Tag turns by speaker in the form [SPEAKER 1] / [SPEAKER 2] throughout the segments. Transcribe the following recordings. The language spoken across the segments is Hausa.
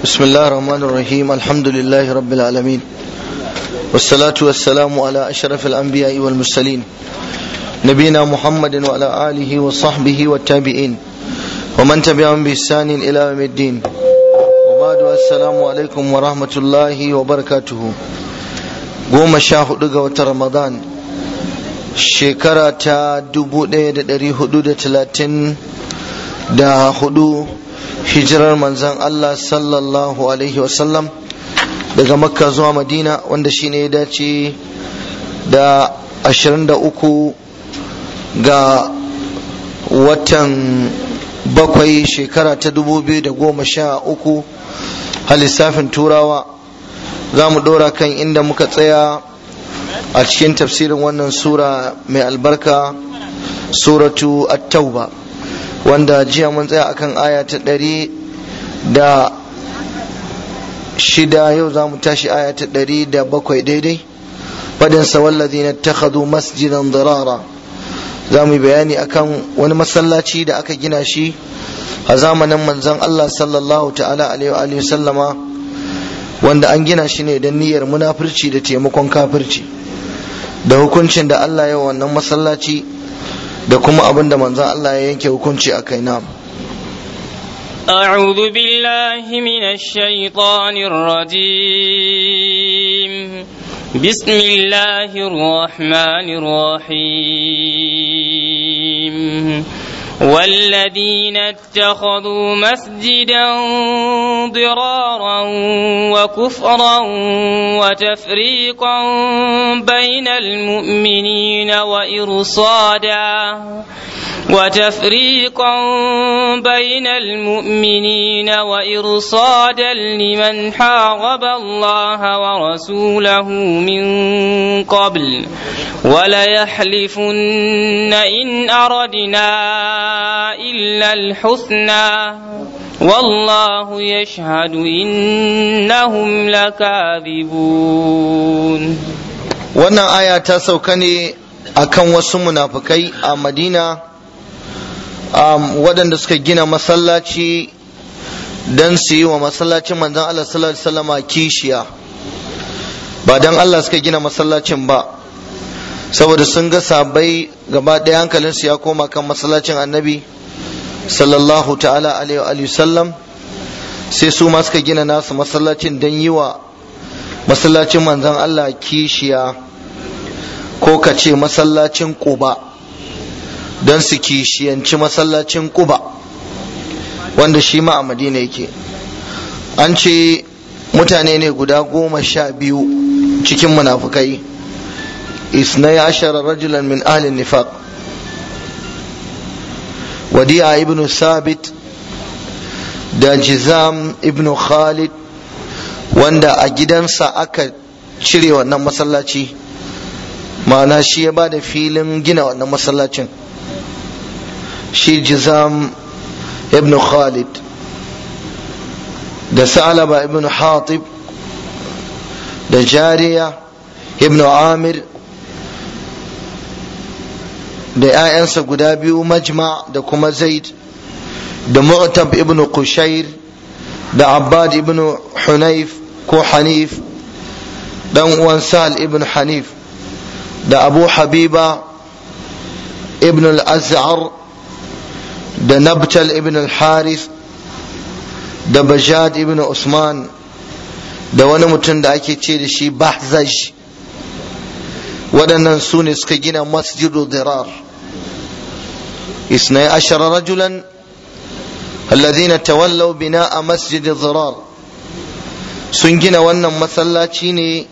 [SPEAKER 1] بسم الله الرحمن الرحيم الحمد لله رب العالمين والصلاة والسلام على أشرف الأنبياء والمرسلين نبينا محمد وعلى آله وصحبه والتابعين ومن تبعهم بإحسان إلى يوم الدين وبعد السلام عليكم ورحمة الله وبركاته goma sha hudu ga watan ramadan shekara ta dubu ɗaya da ɗari hudu da talatin da hudu hijirar manzan Allah sallallahu alaihi wasallam daga makka zuwa madina wanda shine ya dace da ashirin da uku ga watan bakwai shekara ta dubu biyu da goma sha uku a lissafin turawa za mu ɗora kan inda muka tsaya a cikin tafsirin wannan sura mai albarka suratu at-tauba wanda jiya mun tsaya akan aya ta ɗari da shida yau za mu tashi aya ta ɗari da bakwai daidai fadin sa wallazi na takhadu masjidan dirara za mu yi bayani akan wani masallaci da aka gina shi a zamanin manzon Allah sallallahu ta'ala alaihi wa sallama wanda an gina shi ne don niyyar munafurci da taimakon kafirci da hukuncin da Allah ya wannan masallaci da kuma abin da manzon Allah ya yanke hukunci a kai na
[SPEAKER 2] أعوذ بالله من الشيطان الرجيم بسم الله الرحمن الرحيم والذين اتخذوا مسجدا ضرارا وكفرا وتفريقا بين المؤمنين وإرصادا وتفريقا بين المؤمنين وإرصادا لمن حارب الله ورسوله من قبل وليحلفن إن أردنا إلا الحسنى والله يشهد إنهم لكاذبون
[SPEAKER 1] wannan aya ta sauka ne akan wasu munafukai a madina um, waɗanda suka gina masallaci don su yi wa masallacin manzon Allah sallallahu alaihi wasallama kishiya ba don Allah suka gina masallacin ba saboda sun ga sabai gaba ɗaya hankalinsu ya koma kan masallacin annabi sallallahu ta'ala alaihi sallam sai su ma suka gina nasu masallacin don yi wa masallacin manzon Allah kishiya ko ka ce masallacin ƙuba don su kishiyanci masallacin ƙuba wanda shi ma a madina yake an ce mutane ne guda goma sha biyu cikin munafukai isnai ashara rajulan min ahlin nifaq wadi'a ibn sabit da jizam ibn khalid wanda a gidansa aka cire wannan masallaci ma'ana shi ya ba da filin gina wannan masallacin shi jizam ibn khalid da sa'alaba ibn hatib da jariya ibn amir da 'ya'yansa guda biyu majma da kuma zaid da mu'tab ibn qushair da abbad ibn hunayf ko hanif dan uwan sal ibn hanif da abu habiba ibn al-azhar da nabtal ibn al-harith da bajad ibn usman da wani mutum da ake ce da shi bahzaj waɗannan su ne suka gina masjidu dirar isnai ashara rajulan alladhina tawallaw bina'a masjid dirar sun gina wannan masallaci ne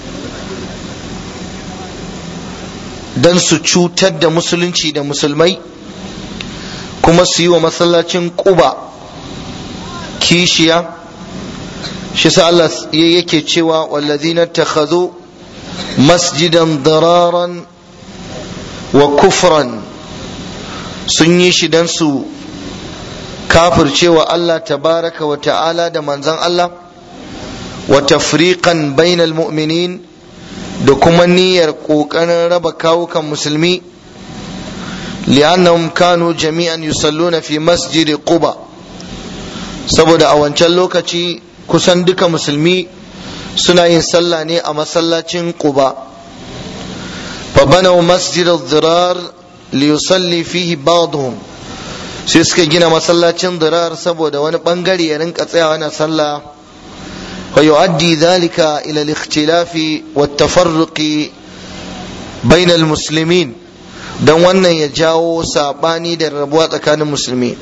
[SPEAKER 1] don su cutar da musulunci da musulmai kuma su yi wa masallacin ƙuba kishiya shi sa Allah yake cewa wallazina takhadhu masjidan dararan wa kufran sun yi shi don su kafircewa Allah tabaraka wa ta'ala da manzan Allah wa tafriqan bainal mu'minin da kuma niyyar ƙoƙarin raba kawukan musulmi li'annahum kanu jami'an yusalluna fi masjid quba saboda a wancan lokaci kusan duka musulmi suna yin sallah ne a masallacin quba fa banaw masjid ad-dirar li yusalli fihi ba'dhum sai suka gina masallacin dirar saboda wani bangare ya rinka tsayawa na sallah wa yu'addi dhalika ila al-ikhtilafi wa at-tafarruqi bain al-muslimin dan wannan ya jawo sabani da rabuwa tsakanin musulmi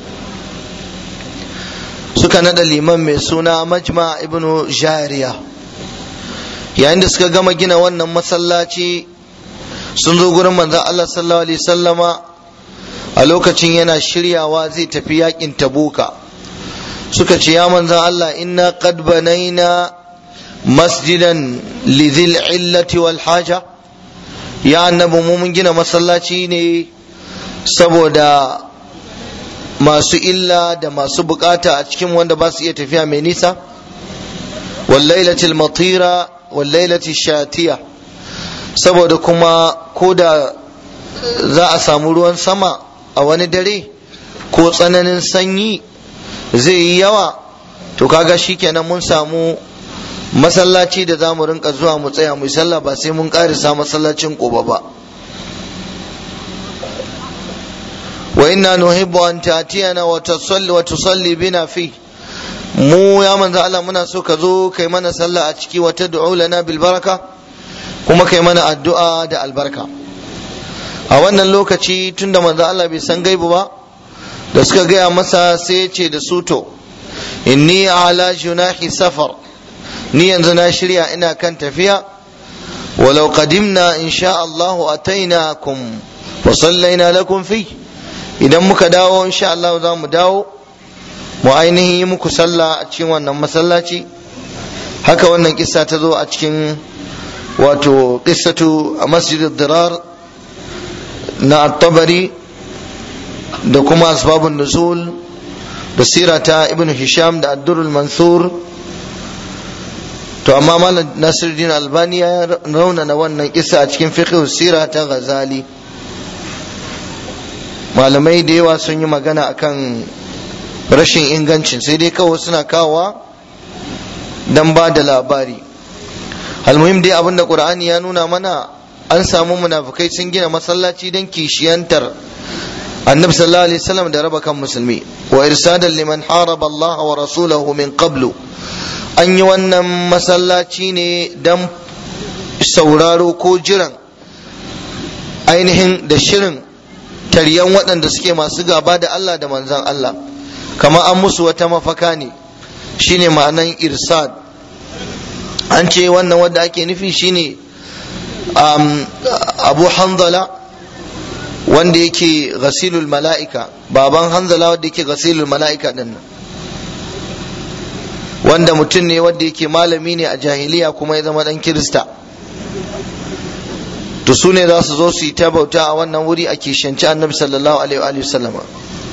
[SPEAKER 1] suka nada liman mai suna majma ibnu jariya yayin da suka gama gina wannan masallaci sun zo gurin manzon Allah sallallahu alaihi sallama a lokacin yana shiryawa zai tafi yakin tabuka suka ce ya manzon Allah inna qad banaina masjidan lidhil illati wal haja ya annabi mu mun gina masallaci ne saboda masu illa da masu bukata a cikin wanda ba su iya tafiya mai nisa wallailatil matira wallailatil shatiya saboda kuma ko da za a samu ruwan sama a wani dare ko tsananin sanyi zai yi yawa to kaga shikenan mun samu masallaci da za mu rinka zuwa mu tsaya mu sallah ba sai mun karisa masallacin ƙoba ba wa inna nuhibbu an ta'tiyana wa tusalli wa tusalli bina fi mu ya manzo Allah muna so ka zo kai mana sallah a ciki wa tad'u lana bil baraka kuma kai mana addu'a da albarka a wannan lokaci tunda manzo Allah bai san gaibu ba da suka gaya masa sai ya ce da su to inni ala junahi safar ni yanzu na shirya ina kan tafiya walau qadimna insha Allah atainakum wa sallaina lakum fi idan muka dawo insha Allah za mu dawo mu ainihin yi muku sallah a cikin wannan masallaci haka wannan kissa ta zo a cikin wato qissatu a masjidid dirar na at-tabari da kuma asbabun nuzul da sira ta ibn hisham da ad-durrul mansur to amma malam nasiruddin albani ya raunana wannan kissa a cikin fiqh sira ta ghazali malamai da yawa sun yi magana akan rashin ingancin sai dai kawai suna kawowa dan ba da labari almuhim dai abinda qur'ani ya nuna mana an samu munafukai sun gina masallaci don kishiyantar annabi sallallahu alaihi wasallam da raba kan musulmi wa irsadan liman haraba Allah wa rasulahu min qablu an yi wannan masallaci ne don sauraro ko jiran ainihin da shirin taryan waɗanda suke masu gaba da Allah da manzan Allah kama an musu wata mafaka ne shine ma'anan irsad an ce wannan wanda ake nufi shine um, abu hanzala wanda yake ghasilul mala'ika baban hanzala wanda yake ghasilul mala'ika din nan wanda mutum ne wanda yake malami ne a jahiliya kuma ya zama dan kirista to su ne za su zo su yi ta bauta a wannan wuri a kishanci annabi sallallahu alaihi wa sallama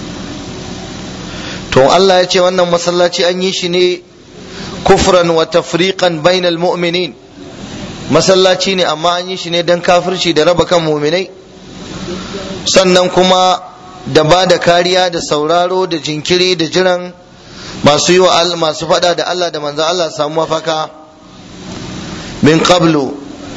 [SPEAKER 1] to Allah ya ce wannan masallaci an yi shi ne kufran wa tafriqan bainal mu'minin masallaci ne amma an yi shi ne dan kafirci da raba kan mu'minai sannan kuma da ba da kariya da sauraro da jinkiri da jiran masu yi wa masu fada da Allah da manzo Allah samu mafaka min qablu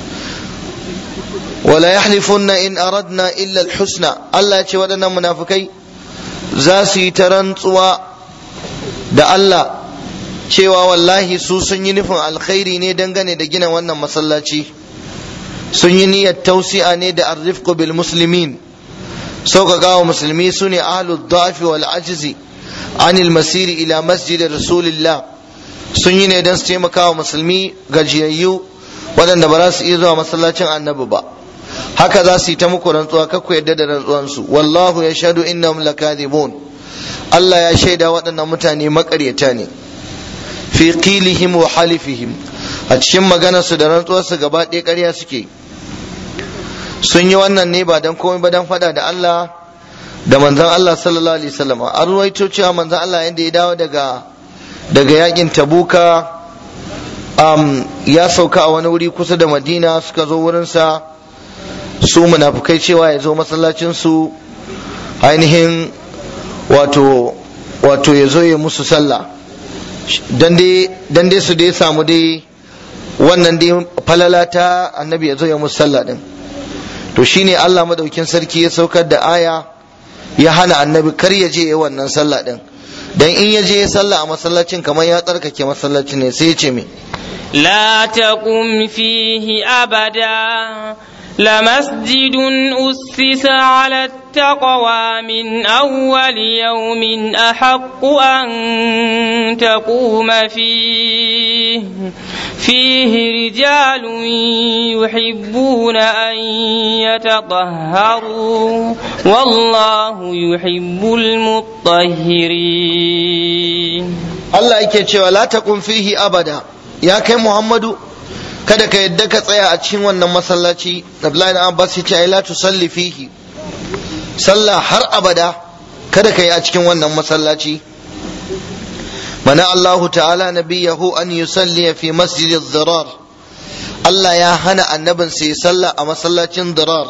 [SPEAKER 1] wala yahlifunna in aradna illa alhusna Allah ya ce waɗannan munafukai za su yi ta rantsuwa da Allah cewa wallahi su sun yi nufin alkhairi ne dangane da gina wannan masallaci sun yi niyyar tausi'a ne da arrifqu bil muslimin sauƙaƙa wa musulmi su ne ahlud dafi wal ajizi anil masiri ila masjid rasulillah sun yi ne don su taimaka wa musulmi gajiyayyu waɗanda ba za su iya zuwa masallacin annabi ba haka za su yi ta muku rantsuwa kakku yadda da rantsuwansu wallahu ya shaɗu innahum lakadibun Allah ya shaida waɗannan mutane maƙaryata ne fi qilihim wa halifihim a cikin maganarsu da rantsuwarsu gaba ɗaya ƙarya suke sun yi wannan ne ba don komai ba don faɗa da Allah da manzon Allah sallallahu alaihi wasallam an ruwaito cewa manzon Allah yadda ya dawo daga daga yakin tabuka um, ya sauka a wani wuri kusa da madina suka zo wurinsa su munafukai cewa ya zo masallacinsu ainihin wato wato ya zo ya musu sallah dan dai su dai samu dai wannan dai falala ta annabi ya zo ya musu sallah din to shine Allah madaukin sarki ya saukar da aya ya hana annabi kar ya je ya wannan sallah din dan in ya je ya sallah a masallacin kamar ya tsarkake masallacin ne sai ya ce me
[SPEAKER 2] لا تقم فيه أبدا لمسجد أسس على التقوى من أول يوم أحق أن تقوم فيه فيه رجال يحبون أن يتطهروا والله يحب المطهرين
[SPEAKER 1] Allah yake cewa la taqum fihi abada ya kai Muhammadu kada ka yadda ka tsaya a cikin wannan masallaci Abdullahi Abbas ya ce ai la tusalli fihi sallah har abada kada ka yi a cikin wannan masallaci mana Allahu ta'ala nabiyahu an yusalli fi masjid dirar Allah ya hana annabin sai sallah a masallacin dirar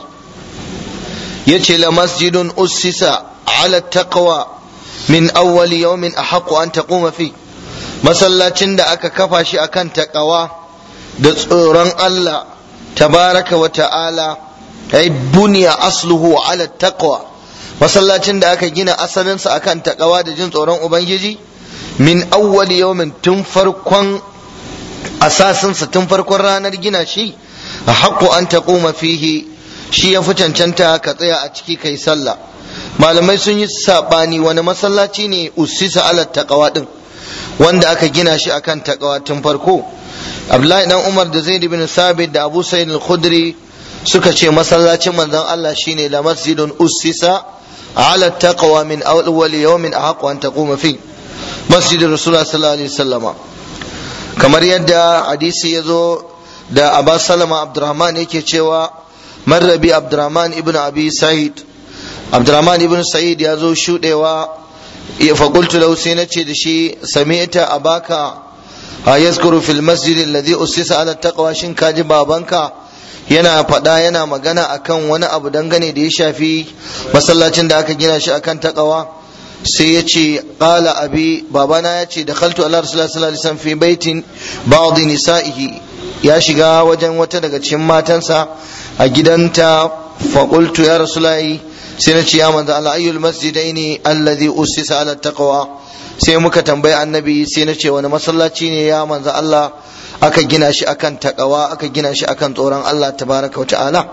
[SPEAKER 1] yace la masjidun ussisa ala taqwa min awwali yawmin ahaqqu an taquma fi masallacin da aka kafa shi akan taqwa da tsoron Allah tabaraka wa ta'ala ay buniya asluhu ala taqwa masallacin da aka gina asalinsa akan taqwa da jin tsoron ubangiji min awwali yawmin tun farkon asasinsa tun farkon ranar gina shi ahaqqu an taquma fihi shi ya fi cancanta ka tsaya a ciki kai sallah malamai sun yi sabani wani masallaci ne usisa ala taqwa din wanda aka gina shi akan taqwa tun farko Abdullahi dan Umar da Zaid bin Sabit da Abu Sa'id al-Khudri suka ce masallacin manzon Allah shine la masjidun usisa ala taqwa min awwal yawmin ahqqu an taquma fi masjidin Rasulullah sallallahu alaihi wasallama kamar yadda hadisi ya zo da Abu Salama Abdurrahman yake cewa marrabi Abdurrahman ibn Abi Sa'id Abdurrahman ibn Sa'id ya zo shudewa ya fakultu lahu sai na ce da shi sami'ta abaka a yazkuru fil masjid alladhi usisa ala taqwa shin kaji babanka yana faɗa yana magana akan wani abu dangane da ya shafi masallacin da aka gina shi akan taqwa sai ya ce qala abi babana ya ce da khaltu ala rasulullah sallallahu alaihi wasallam fi baitin ba'd nisa'ihi ya shiga wajen wata daga cikin matansa a gidanta faƙultu ya rasulayi sai na ce ya manzo Allah ayyul masjidaini alladhi usisa ala taqwa sai muka tambayi annabi sai na ce wani masallaci ne ya manzo Allah aka gina shi akan taqwa aka gina shi akan tsoron Allah tabaraka wa ta'ala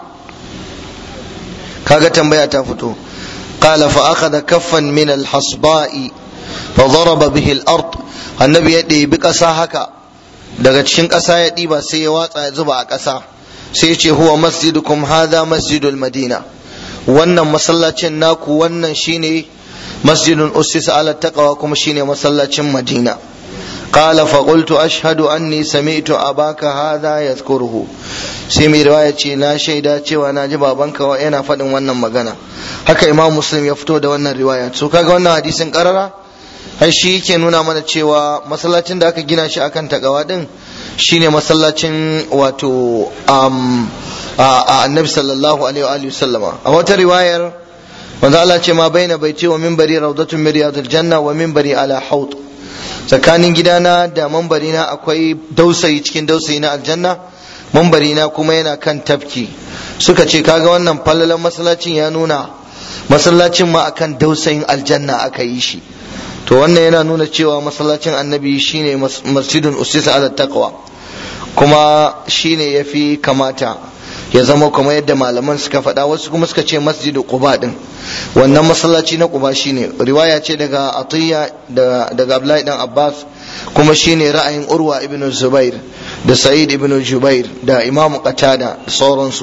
[SPEAKER 1] kaga tambaya ta fito قال فأخذ كفا من الحصباء فضرب به الأرض النبي يدي بقصا haka daga cikin ƙasa ya ɗiba sai ya watsa ya zuba a ƙasa sai ce huwa masjidukum hadha masjidul madina wannan masallacin naku wannan shine masjidun ussisa ala taqwa kuma shine masallacin madina قال فقلت أشهد أني سمعت أباك هذا يذكره sai mai riwaya ce na shaida cewa na ji babanka wa yana faɗin wannan magana haka imam muslim ya fito da wannan riwaya so kaga wannan hadisin karara ai shi yake nuna mana cewa masallacin da aka gina shi akan takawa din shine masallacin wato um, a annabi sallallahu alaihi wa sallama a wata riwayar manzo Allah ce ma baina baiti wa minbari rawdatun min riyadil janna wa minbari ala haut tsakanin gidana da mambarina akwai dausayi cikin dausayi na aljanna mambarina kuma yana kan tafki suka ce kaga wannan fallalan masallacin ya nuna masallacin ma akan dausayin aljanna aka yi shi to wannan yana nuna cewa masallacin annabi shine masjidun usisa ala taqwa kuma shine yafi kamata ya zama kuma yadda malaman suka faɗa wasu kuma suka ce masjidu quba din wannan masallaci na quba shine riwaya ce daga atiyya daga abdullahi dan abbas kuma shine ra'ayin urwa ibn zubair da sa'id ibn jubair da imamu qatada da sauransu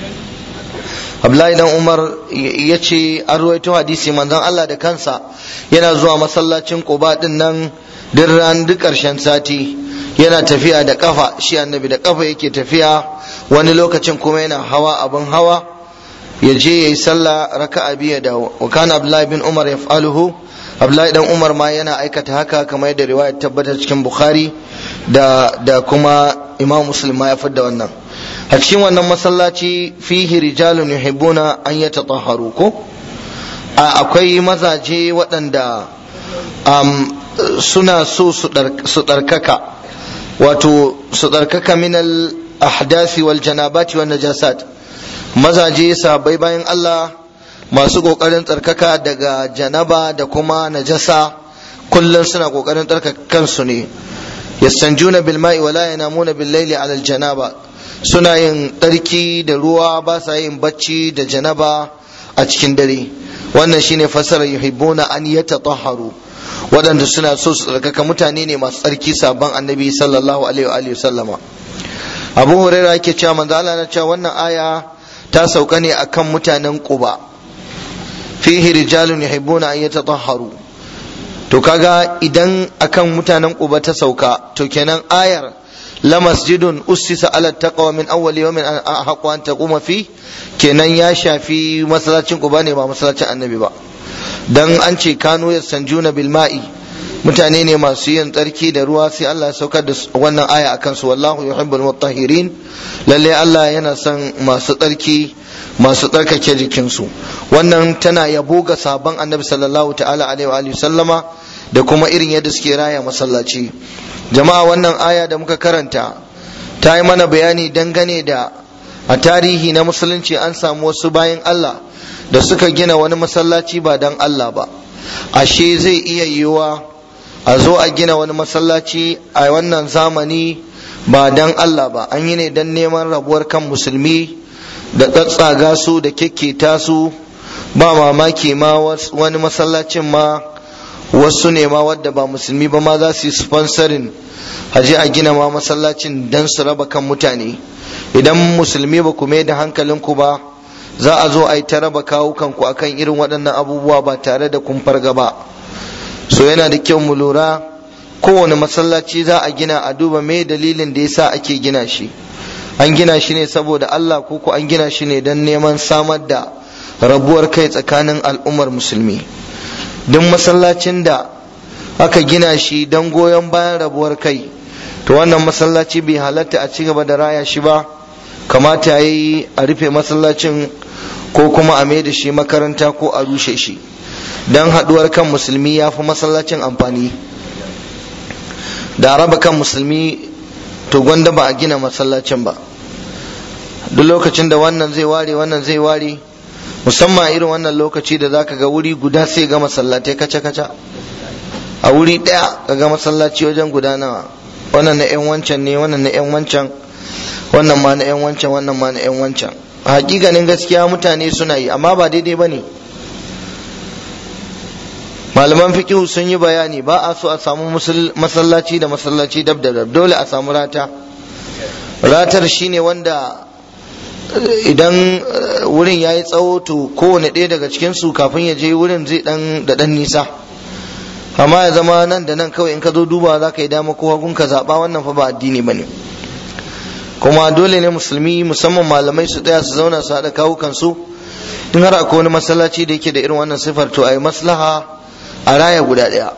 [SPEAKER 1] abdullahi dan umar ya ce an ruwaito hadisi manzon allah da kansa yana zuwa masallacin quba din nan duk ran duk karshen sati yana tafiya da kafa shi annabi da kafa yake tafiya wani lokacin kuma yana hawa abin hawa ya je ya yi sallah raka'a biyu da wa kana abdullahi bin umar yaf'aluhu abdullahi dan umar ma yana aikata haka kamar yadda riwaya tabbatar cikin bukhari da da kuma imam muslim ma ya fadda wannan a cikin wannan masallaci fihi rijalun yuhibbuna an yatatahharu ko akwai mazaje waɗanda suna so su tsarkaka wato su tsarkaka min al ahdasi wal janabati wan najasat mazaje sabai bayan Allah masu kokarin tsarkaka daga janaba da kuma najasa kullum suna kokarin tsarkaka kansu ne yastanjuna bil ma'i wala yanamuna bil layli ala al janaba suna yin tsarki da ruwa ba sa yin bacci da janaba a cikin dare wannan shine fasara yuhibbuna an yatatahharu waɗanda suna so su tsarkaka mutane ne masu tsarki sabon annabi sallallahu alaihi wa sallama abu huraira yake cewa manzo Allah na cewa wannan aya ta sauka ne akan mutanen quba fihi rijalun yuhibbuna an yatatahharu to kaga idan akan mutanen quba ta sauka to kenan ayar la masjidun ussisa ala taqwa min awwal yawmin an ahqqa an taquma fi kenan ya shafi masallacin quba ne ba masallacin annabi ba dan an ce kanu yastanjuna bil ma'i mutane ne masu yin tsarki da ruwa sai Allah ya saukar da wannan aya akan su wallahu yuhibbul mutahhirin lalle Allah yana son masu tsarki masu tsarkake jikinsu wannan tana yabo ga sabon annabi sallallahu ta'ala alaihi wa sallama da kuma irin yadda suke raya masallaci jama'a wannan aya da muka karanta ta yi mana bayani dangane da a tarihi na musulunci an samu wasu bayan Allah da suka gina wani masallaci ba don Allah ba ashe zai iya yiwuwa a zo a gina wani masallaci a wannan zamani ba don Allah ba an yi ne don neman rabuwar kan musulmi da tsatsaga su da kyakketa su ba mamaki ma wani masallacin ma wasu ne ma wadda ba musulmi ba ma za su yi sponsorin haje a gina ma masallacin don su raba kan mutane idan musulmi ba ku mai da hankalinku ba za a zo a yi ta raba kawukanku akan irin waɗannan abubuwa ba tare da kun farga ba so yana da kyau mu lura kowane masallaci za a gina a duba me dalilin da yasa ake gina shi an gina shi ne saboda Allah ko ko an gina shi ne don neman samar da rabuwar kai tsakanin al'ummar musulmi duk masallacin da aka gina shi don goyon bayan rabuwar kai to wannan masallaci bai halatta a ci gaba da raya shi ba kamata ya yi a rufe masallacin ko kuma a mai da shi makaranta ko a rushe shi don haɗuwar kan musulmi ya fi masallacin amfani da raba kan musulmi to gwanda ba a gina masallacin ba duk lokacin da wannan zai ware wannan zai ware musamman irin wannan lokaci da zaka ga wuri guda sai ga masallatai kaca-kaca a wuri ɗaya ka ga masallaci wajen guda nawa wannan na 'yan wancan ne wannan na 'yan wancan wannan ma na 'yan wancan wannan ma na 'yan wancan a hakikanin gaskiya mutane suna yi amma ba daidai ba ne malaman fikihu sun yi bayani ba a so a samu masallaci da masallaci dab da dab dole a samu rata ratar shine wanda idan wurin ya yi tsawo to kowane ɗaya daga cikinsu kafin ya je wurin zai dan da dan nisa amma ya zama nan da nan kawai in ka zo duba za ka yi dama ko hagun ka zaɓa wannan fa ba addini ba ne kuma dole ne musulmi musamman malamai su tsaya su zauna su haɗa kawukansu in har akwai wani masallaci da yake da irin wannan sifar to a yi maslaha a raya guda ɗaya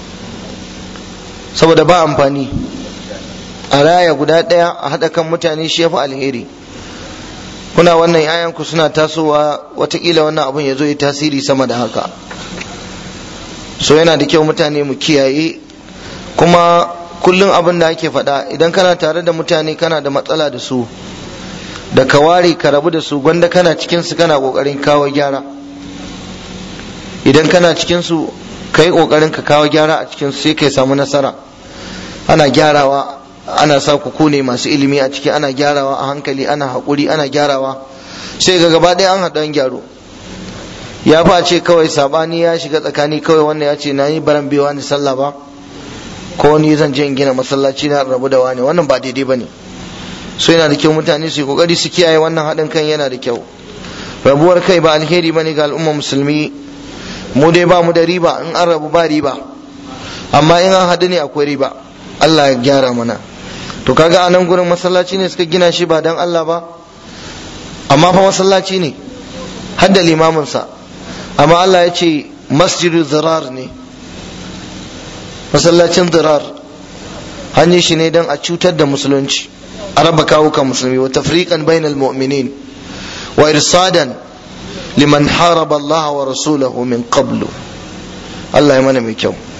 [SPEAKER 1] saboda ba amfani a raya guda ɗaya a haɗa kan mutane shi ya fi alheri kuna wannan yayanku suna tasowa watakila wannan abun ya zo ya tasiri sama da haka so yana da kyau mutane mu kiyaye kuma kullum abin da ake faɗa idan kana tare da mutane kana da matsala da su da ka ware ka rabu da su gwanda kana cikinsu kana ƙoƙarin kawo gyara idan kana cikinsu ka yi ƙoƙarin ka kawo gyara a cikinsu sai ka samu nasara ana gyarawa ana sa ku ne masu ilimi a ciki ana gyarawa a hankali ana haƙuri ana gyarawa sai ga gaba ɗaya an haɗu an gyaro ya fa ce kawai sabani ya shiga tsakani kawai wannan ya ce na yi baran bewa ni sallah ba ko ni zan je in gina masallaci na rabu da wani wannan ba daidai ba ne so yana da kyau mutane su yi kokari su kiyaye wannan haɗin kan yana da kyau rabuwar kai ba alheri ba ne ga al'umma musulmi mu dai ba mu da riba in an rabu ba riba amma in an haɗu ne akwai riba Allah ya gyara mana to kaga a nan gurin masallaci ne suka gina shi ba dan Allah ba amma fa masallaci ne har da limaminsa amma Allah ya ce masjidu zirar ne masallacin zirar hanyar shi ne don a cutar da musulunci a raba kawukan musulmi wa tafriqan bainal mu'minin wa irsadan liman haraba Allah wa rasulahu min qablu Allah ya mana mai kyau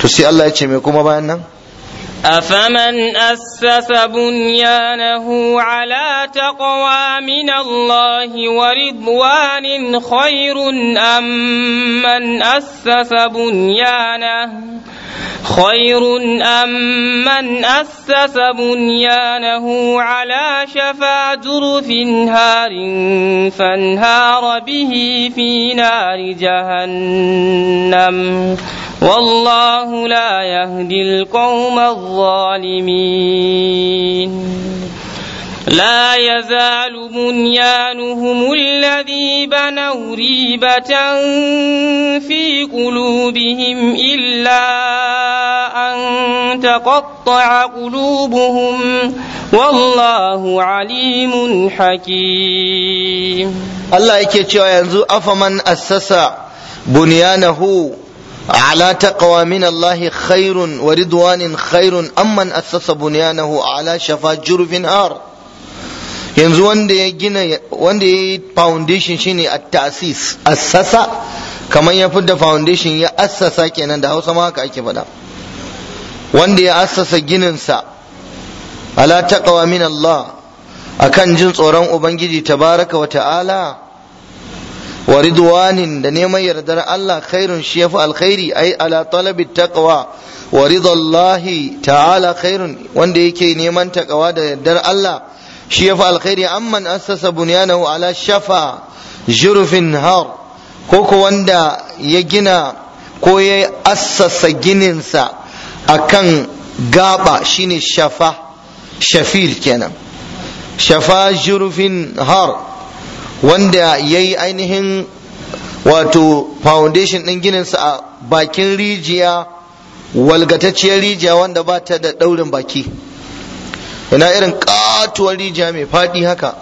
[SPEAKER 1] to sai Allah ya ce me kuma bayan nan
[SPEAKER 2] أفمن أسس بنيانه على تقوى من الله ورضوان خير أم من أسس بنيانه خير أم من أسس بنيانه على شفا جرف هار فانهار به في نار جهنم والله لا يهدي القوم الظالمين لا يزال بنيانهم الذي بنوا ريبة في قلوبهم إلا أن تقطع قلوبهم والله عليم حكيم
[SPEAKER 1] Allah yake cewa yanzu afaman assasa bunyanahu على تقوى من الله خير ورضوان خير أمن أسس بنيانه على شفا جرف نار yanzu wanda ya gina wanda ya yi foundation shine a tasis assasa kamar ya fidda foundation ya assasa kenan da hausa ma haka ake faɗa wanda ya assasa gininsa ala taqwa min Allah akan jin tsoron ubangiji tabaraka wa ta'ala wa ridwanin da neman yardar Allah khairun shi yafi alkhairi ai ala talabi taqwa wa ridallahi ta'ala khairun wanda yake neman taqwa da yardar Allah shi yafi alkhairi amman assasa bunyanahu ala shafa jurfin har ko ko wanda ya gina ko ya assasa gininsa akan gaba shine shafa shafir kenan shafa jurfin har wanda ya yi ainihin wato foundation ɗin gininsa a bakin rijiya walgatacciyar rijiya wanda ba ta da ɗaurin baki ina irin katuwar rijiya mai faɗi haka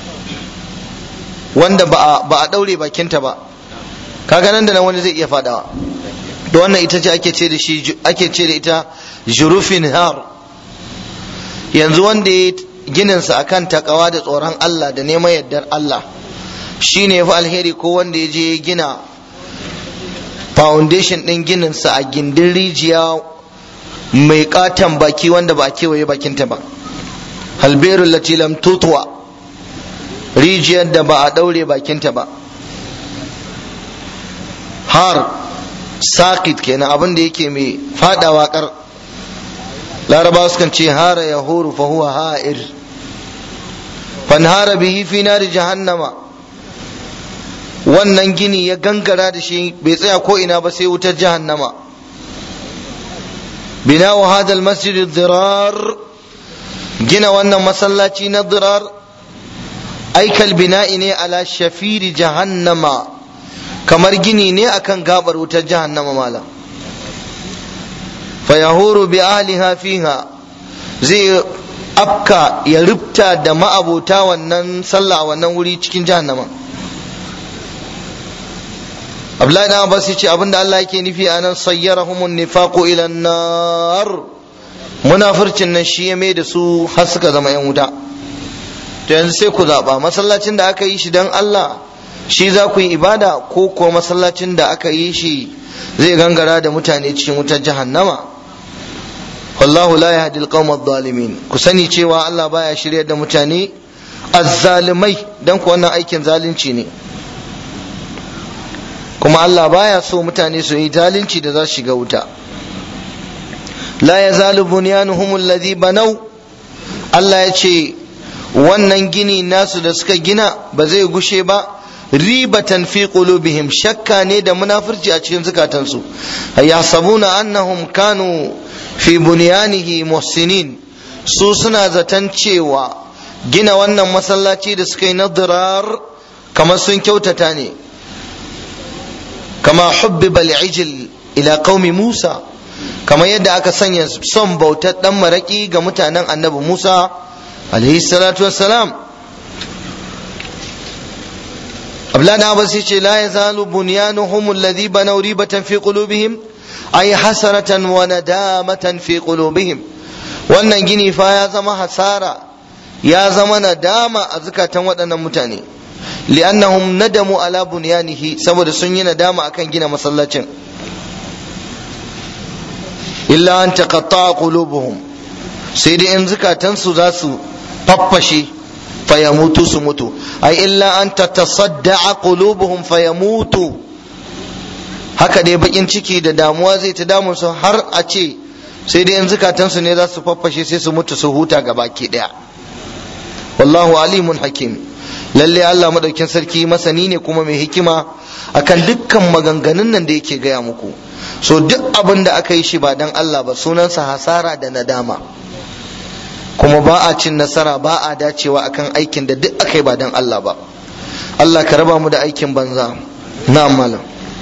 [SPEAKER 1] wanda ba a ɗaure bakinta ba kaga nan da nan wani zai iya faɗawa da wannan ita ce ake ce da shi ake ce da ita jurufin har yanzu wanda ya gininsa akan takawa da tsoron Allah da neman yardar Allah shi ne fi alheri ko wanda ya je gina foundation ɗin gininsa a gindin rijiya mai katon baki wanda ba a kewaye bakinta ba halberun latilam tutuwa rijiyar da ba a ɗaure bakinta ba har sakit kenan abin da yake mai fadawa kar larabawa sukan ce hara ya horo fa huwa ha'ir fanhara bihi fi nari jahannama wannan gini ya gangara da shi bai tsaya ko ina ba sai wutar jahannama bina wa hadal masjid dirar gina wannan masallaci na dirar aikal bina'i ne ala shafiri jahannama kamar gini ne akan gabar wutar jahannama malam fayahuru bi ahliha fiha zai afka ya rubta da ma'abota wannan sallah a wannan wuri cikin jahannama Abdullahi dan Abbas yace abinda Allah yake nufi anan sayyarahumun nifaqu ila nar munafircin nan shi ya mai da su har suka zama yan wuta to yanzu sai ku zaba masallacin da aka yi shi dan Allah shi za ku yi ibada ko kuwa masallacin da aka yi shi zai gangara da mutane cikin wutar jahannama wallahu la yahdi alqawm adh-dhalimin ku sani cewa Allah baya shiryar da mutane azzalimai dan ku wannan aikin zalunci ne kuma Allah baya so mutane su yi zalunci da za su shiga wuta la yazalu bunyanuhum alladhi banaw Allah ya ce wannan gini nasu da suka gina ba zai gushe ba ribatan fi qulubihim shakka ne da munafurci a cikin zukatansu yasabuna annahum kanu fi bunyanihi muhsinin su suna zaton cewa gina wannan masallaci da suka yi na dirar kamar sun kyautata ne kama hubbiba al-ijl ila qaumi Musa kamar yadda aka sanya son bautar dan maraki ga mutanen annabi Musa alaihi salatu wassalam Abdullahi da Abbas yace la yazalu bunyanuhum alladhi banaw ribatan fi qulubihim ay hasaratan wa nadamatan fi qulubihim wannan gini fa ya zama hasara ya zama nadama a zukatan waɗannan mutane li'annahum nadamu ala bunyanihi saboda sun yi nadama akan gina masallacin illa an taqatta'a qulubuhum sai dai in zukatansu za su faffashe fayamutu su mutu ai illa an tatasadda'a qulubuhum fayamutu haka dai bakin ciki da damuwa zai ta damun su har a ce sai dai in zukatansu ne za su faffashe sai su mutu su huta ga baki daya wallahu alimun hakim lalle Allah madaukin sarki masani ne kuma mai hikima akan dukkan maganganun nan da yake gaya muku so duk abin da aka yi shi ba dan Allah ba sunansa hasara da nadama kuma ba a cin nasara ba a dacewa akan aikin da duk aka yi ba dan Allah ba Allah ka raba mu da aikin banza na'am malam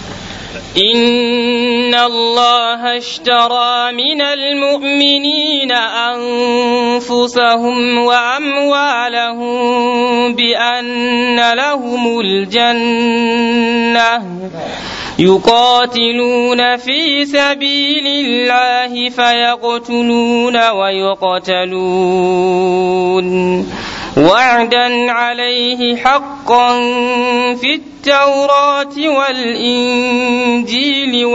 [SPEAKER 2] إن الله اشترى من المؤمنين أنفسهم وأموالهم بأن لهم الجنة يقاتلون في سبيل الله فيقتلون ويقتلون وعدا عليه حقا في التوراة والإنجيل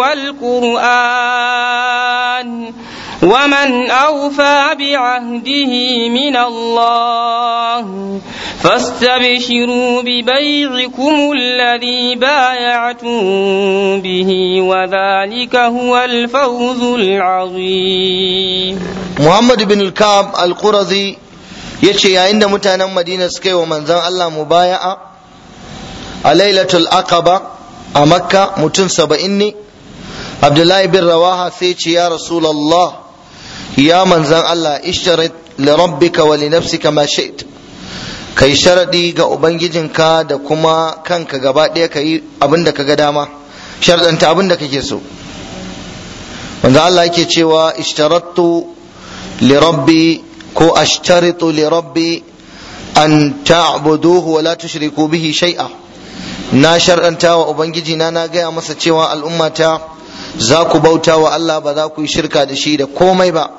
[SPEAKER 2] والقرآن ومن أوفى بعهده من الله فاستبشروا ببيعكم الذي بايعتم به وذلك هو الفوز العظيم
[SPEAKER 1] محمد بن الكعب القرظي yace yayin da mutanen madina suka yi wa manzon Allah mubaya'a a lailatul aqaba a makka mutum saba'in ne abdullahi bin rawaha sai ce ya rasulallah ya manzon Allah ishtarit li rabbika wa li nafsika ma shi'ta kai sharadi ga ubangijinka da kuma kanka gaba ɗaya ka yi abin da ka ga dama sharadanta abin da kake so manzo Allah yake cewa ishtarattu li rabbi ko ashtaritu li rabbi an ta'buduhu wa la tushriku bihi shay'a na shar'anta wa ubangiji na na gaya masa cewa al'ummata za ku bauta wa Allah ba za ku yi shirka da shi da komai ba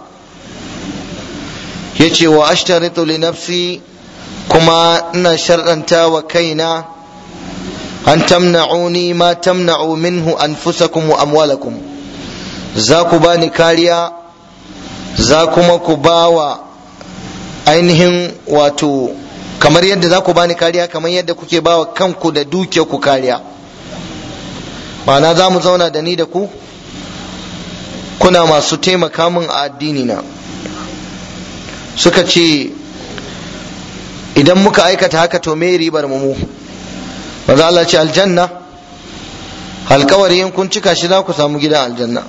[SPEAKER 1] yace wa ashtaritu li nafsi kuma ina shar'anta wa kaina an tamna'uni ma tamna'u minhu anfusakum wa amwalakum za ku bani kariya za kuma ku ba wa ainihin wato kamar yadda za ku bani kariya kamar yadda kuke ba wa kanku da duke ku kariya ma'ana za mu zauna da ni da ku kuna masu taimaka min a addini na suka ce idan muka aikata haka to me ribar mu maza Allah ce aljanna alkawari in kun cika shi za ku samu gidan aljanna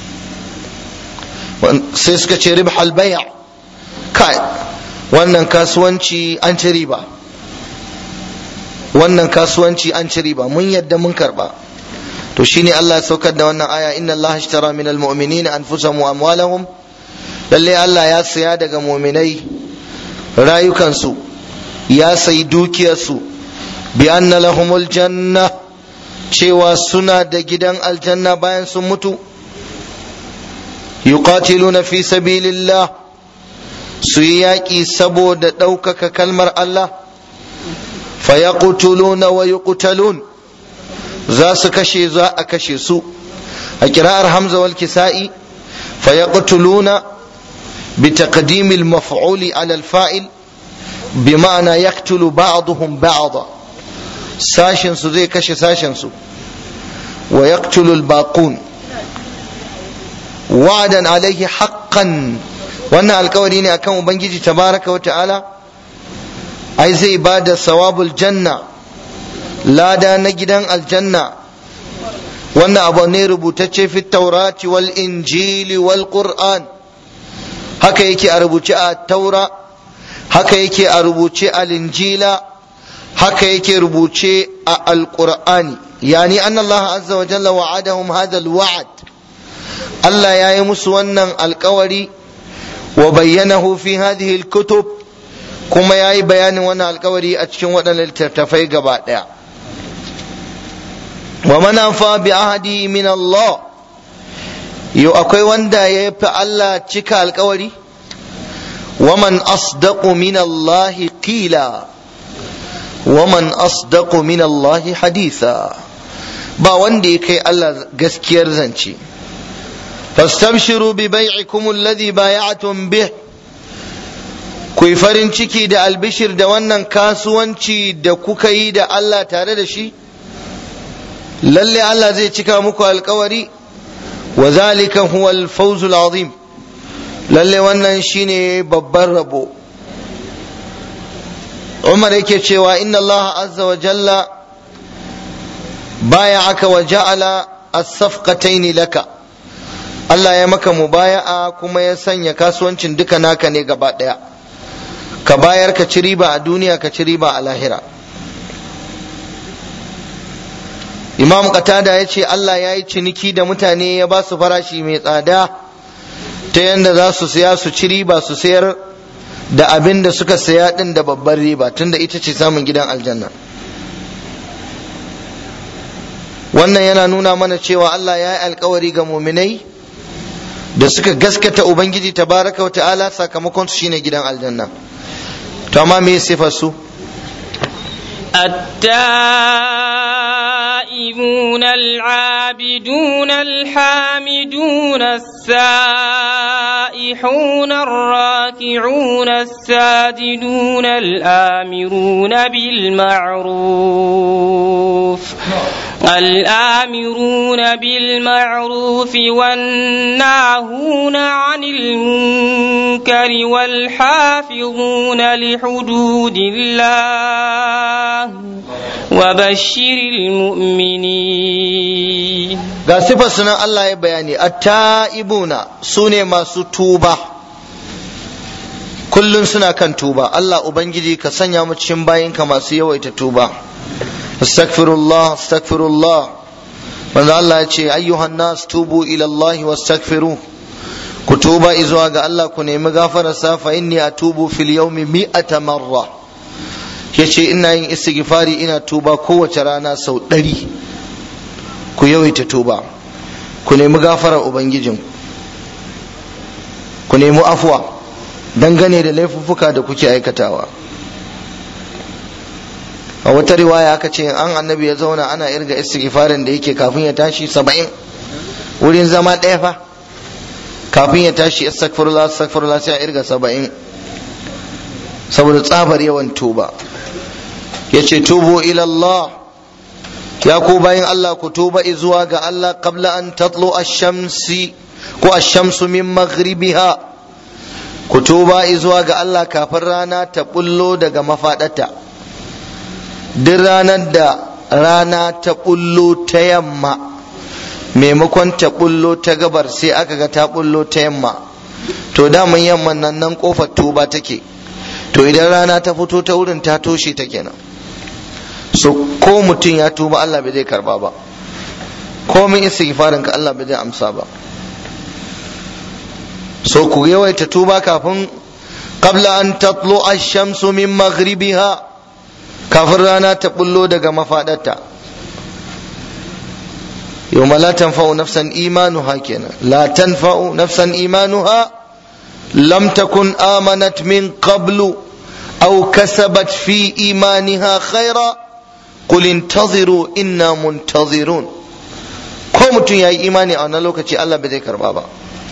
[SPEAKER 1] sai suka ce ribh albaya kai wannan kasuwanci an ci riba wannan kasuwanci an ci riba mun yadda mun karba to shine Allah ya saukar da wannan aya inna Allah ashtara min almu'minina anfusahum wa amwalahum lalle Allah ya saya daga mu'minai rayukansu ya sayi dukiyarsu bi anna lahumul janna cewa suna da gidan aljanna bayan sun mutu yuqatiluna fi sabilillah su yi yaƙi saboda ɗaukaka kalmar Allah fayaqtuluna wa yuqtalun za su kashe za a kashe su a kira'ar hamza wal kisa'i fayaqtuluna bi taqdimil maf'uli ala al-fa'il بمعنى يقتل بعضهم بعضا ساشن سو زي كشي ساشن سو ويقتل الباقون وعدا عليه حقا وانا الكوري ne akan ubangiji tabaraka wa ta'ala ai zai bada sawabul janna lada na gidan aljanna wannan abu ne rubutacce fi taurati wal injili wal qur'an haka yake a rubuce a taura haka yake a rubuce a linjila haka yake rubuce a alqur'ani yani anna Allah azza wa jalla wa'adahum hadha alwa'd Allah ya yi musu wannan alkawari wa bayyanahu fi hadhihi alkutub kuma ya yi bayanin wannan alkawari a cikin waɗannan littattafai gaba ɗaya wa man anfa bi ahdi min Allah yau akwai wanda ya fi Allah cika alkawari ومن أصدق من الله قيلا ومن أصدق من الله حديثا ba wanda ya kai Allah gaskiyar zance fastabshiru bi bai'ikum alladhi bay'atum bih ku yi farin ciki da albishir da wannan kasuwanci da kuka yi da Allah tare da shi lalle Allah zai cika muku alkawari wa zalika huwa al-fawzul azim lalle wannan shine babban rabo Umar yake cewa inna Allah azza wa jalla baya'aka wa ja'ala as-safqatayn laka Allah ya maka mubaya'a kuma ya sanya kasuwancin duka naka ne gaba daya ka bayar ka ci riba a duniya ka ci riba a lahira Imam Qatada ya ce Allah ya yi ciniki da mutane ya ba su farashi mai tsada ta yadda za su siya su ci riba su sayar da abin da suka saya din da babbar riba tunda ita ce samun gidan aljanna wannan yana nuna mana cewa Allah ya yi alkawari ga muminai da suka gaskata ubangiji tabaraka wa ta'ala sakamakon su shine gidan aljanna to amma me sifar su
[SPEAKER 2] التائبون العابدون الحامدون السائحون الراكعون الساجدون الآمرون بالمعروف الآمرون بالمعروف والناهون عن المنكر والحافظون لحدود الله وبشر المؤمنين
[SPEAKER 1] ga sifar sunan Allah ya bayani at-ta'ibuna sune masu tuba kullum suna kan tuba Allah ubangiji ka sanya mu cikin bayinka masu yawaita tuba astaghfirullah astaghfirullah manzo Allah ya ce ayyuhan nas tubu ila Allah wastaghfiru ku tuba izuwa ga Allah ku nemi gafararsa fa inni atubu fil yawmi mi'ata marra yace ina yin istighfari ina tuba kowace rana sau ɗari ku yawaita tuba ku nemi gafarar ubangijin ku nemi afuwa dangane da laifuffuka da kuke aikatawa a wata riwaya aka ce an annabi ya zauna ana irga istighfarin da yake kafin ya tashi saba'in wurin zama ɗaya fa kafin ya tashi astaghfirullah astaghfirullah sai a irga saba'in saboda tsabar yawan tuba ya ce tubu ilallah ya ku bayan Allah ku tuba zuwa ga Allah qabla an tatlu ash-shamsi ko ash-shamsu min maghribiha ku tuba zuwa ga Allah kafin rana ta bullo daga mafaɗata duk ranar da rana ta bullo ta yamma maimakon ta bullo ta gabar sai aka ga ta bullo ta yamma to daman yamman nan nan kofar tuba take to idan rana ta fito ta wurin ta toshe ta kenan so ko mutum ya tuba Allah bai zai karba ba komin istighfarin ka Allah bai zai amsa ba so ku yawaita tuba kafin qabla an tatlu ash-shamsu min maghribiha kafin rana ta bullo daga mafadarta yawma la tanfa'u nafsan imanuha kenan la tanfa'u nafsan imanuha lam takun amanat min qablu aw kasabat fi imaniha khaira qul intaziru inna muntazirun ko mutum yayi imani a wannan lokaci Allah bai zai karba ba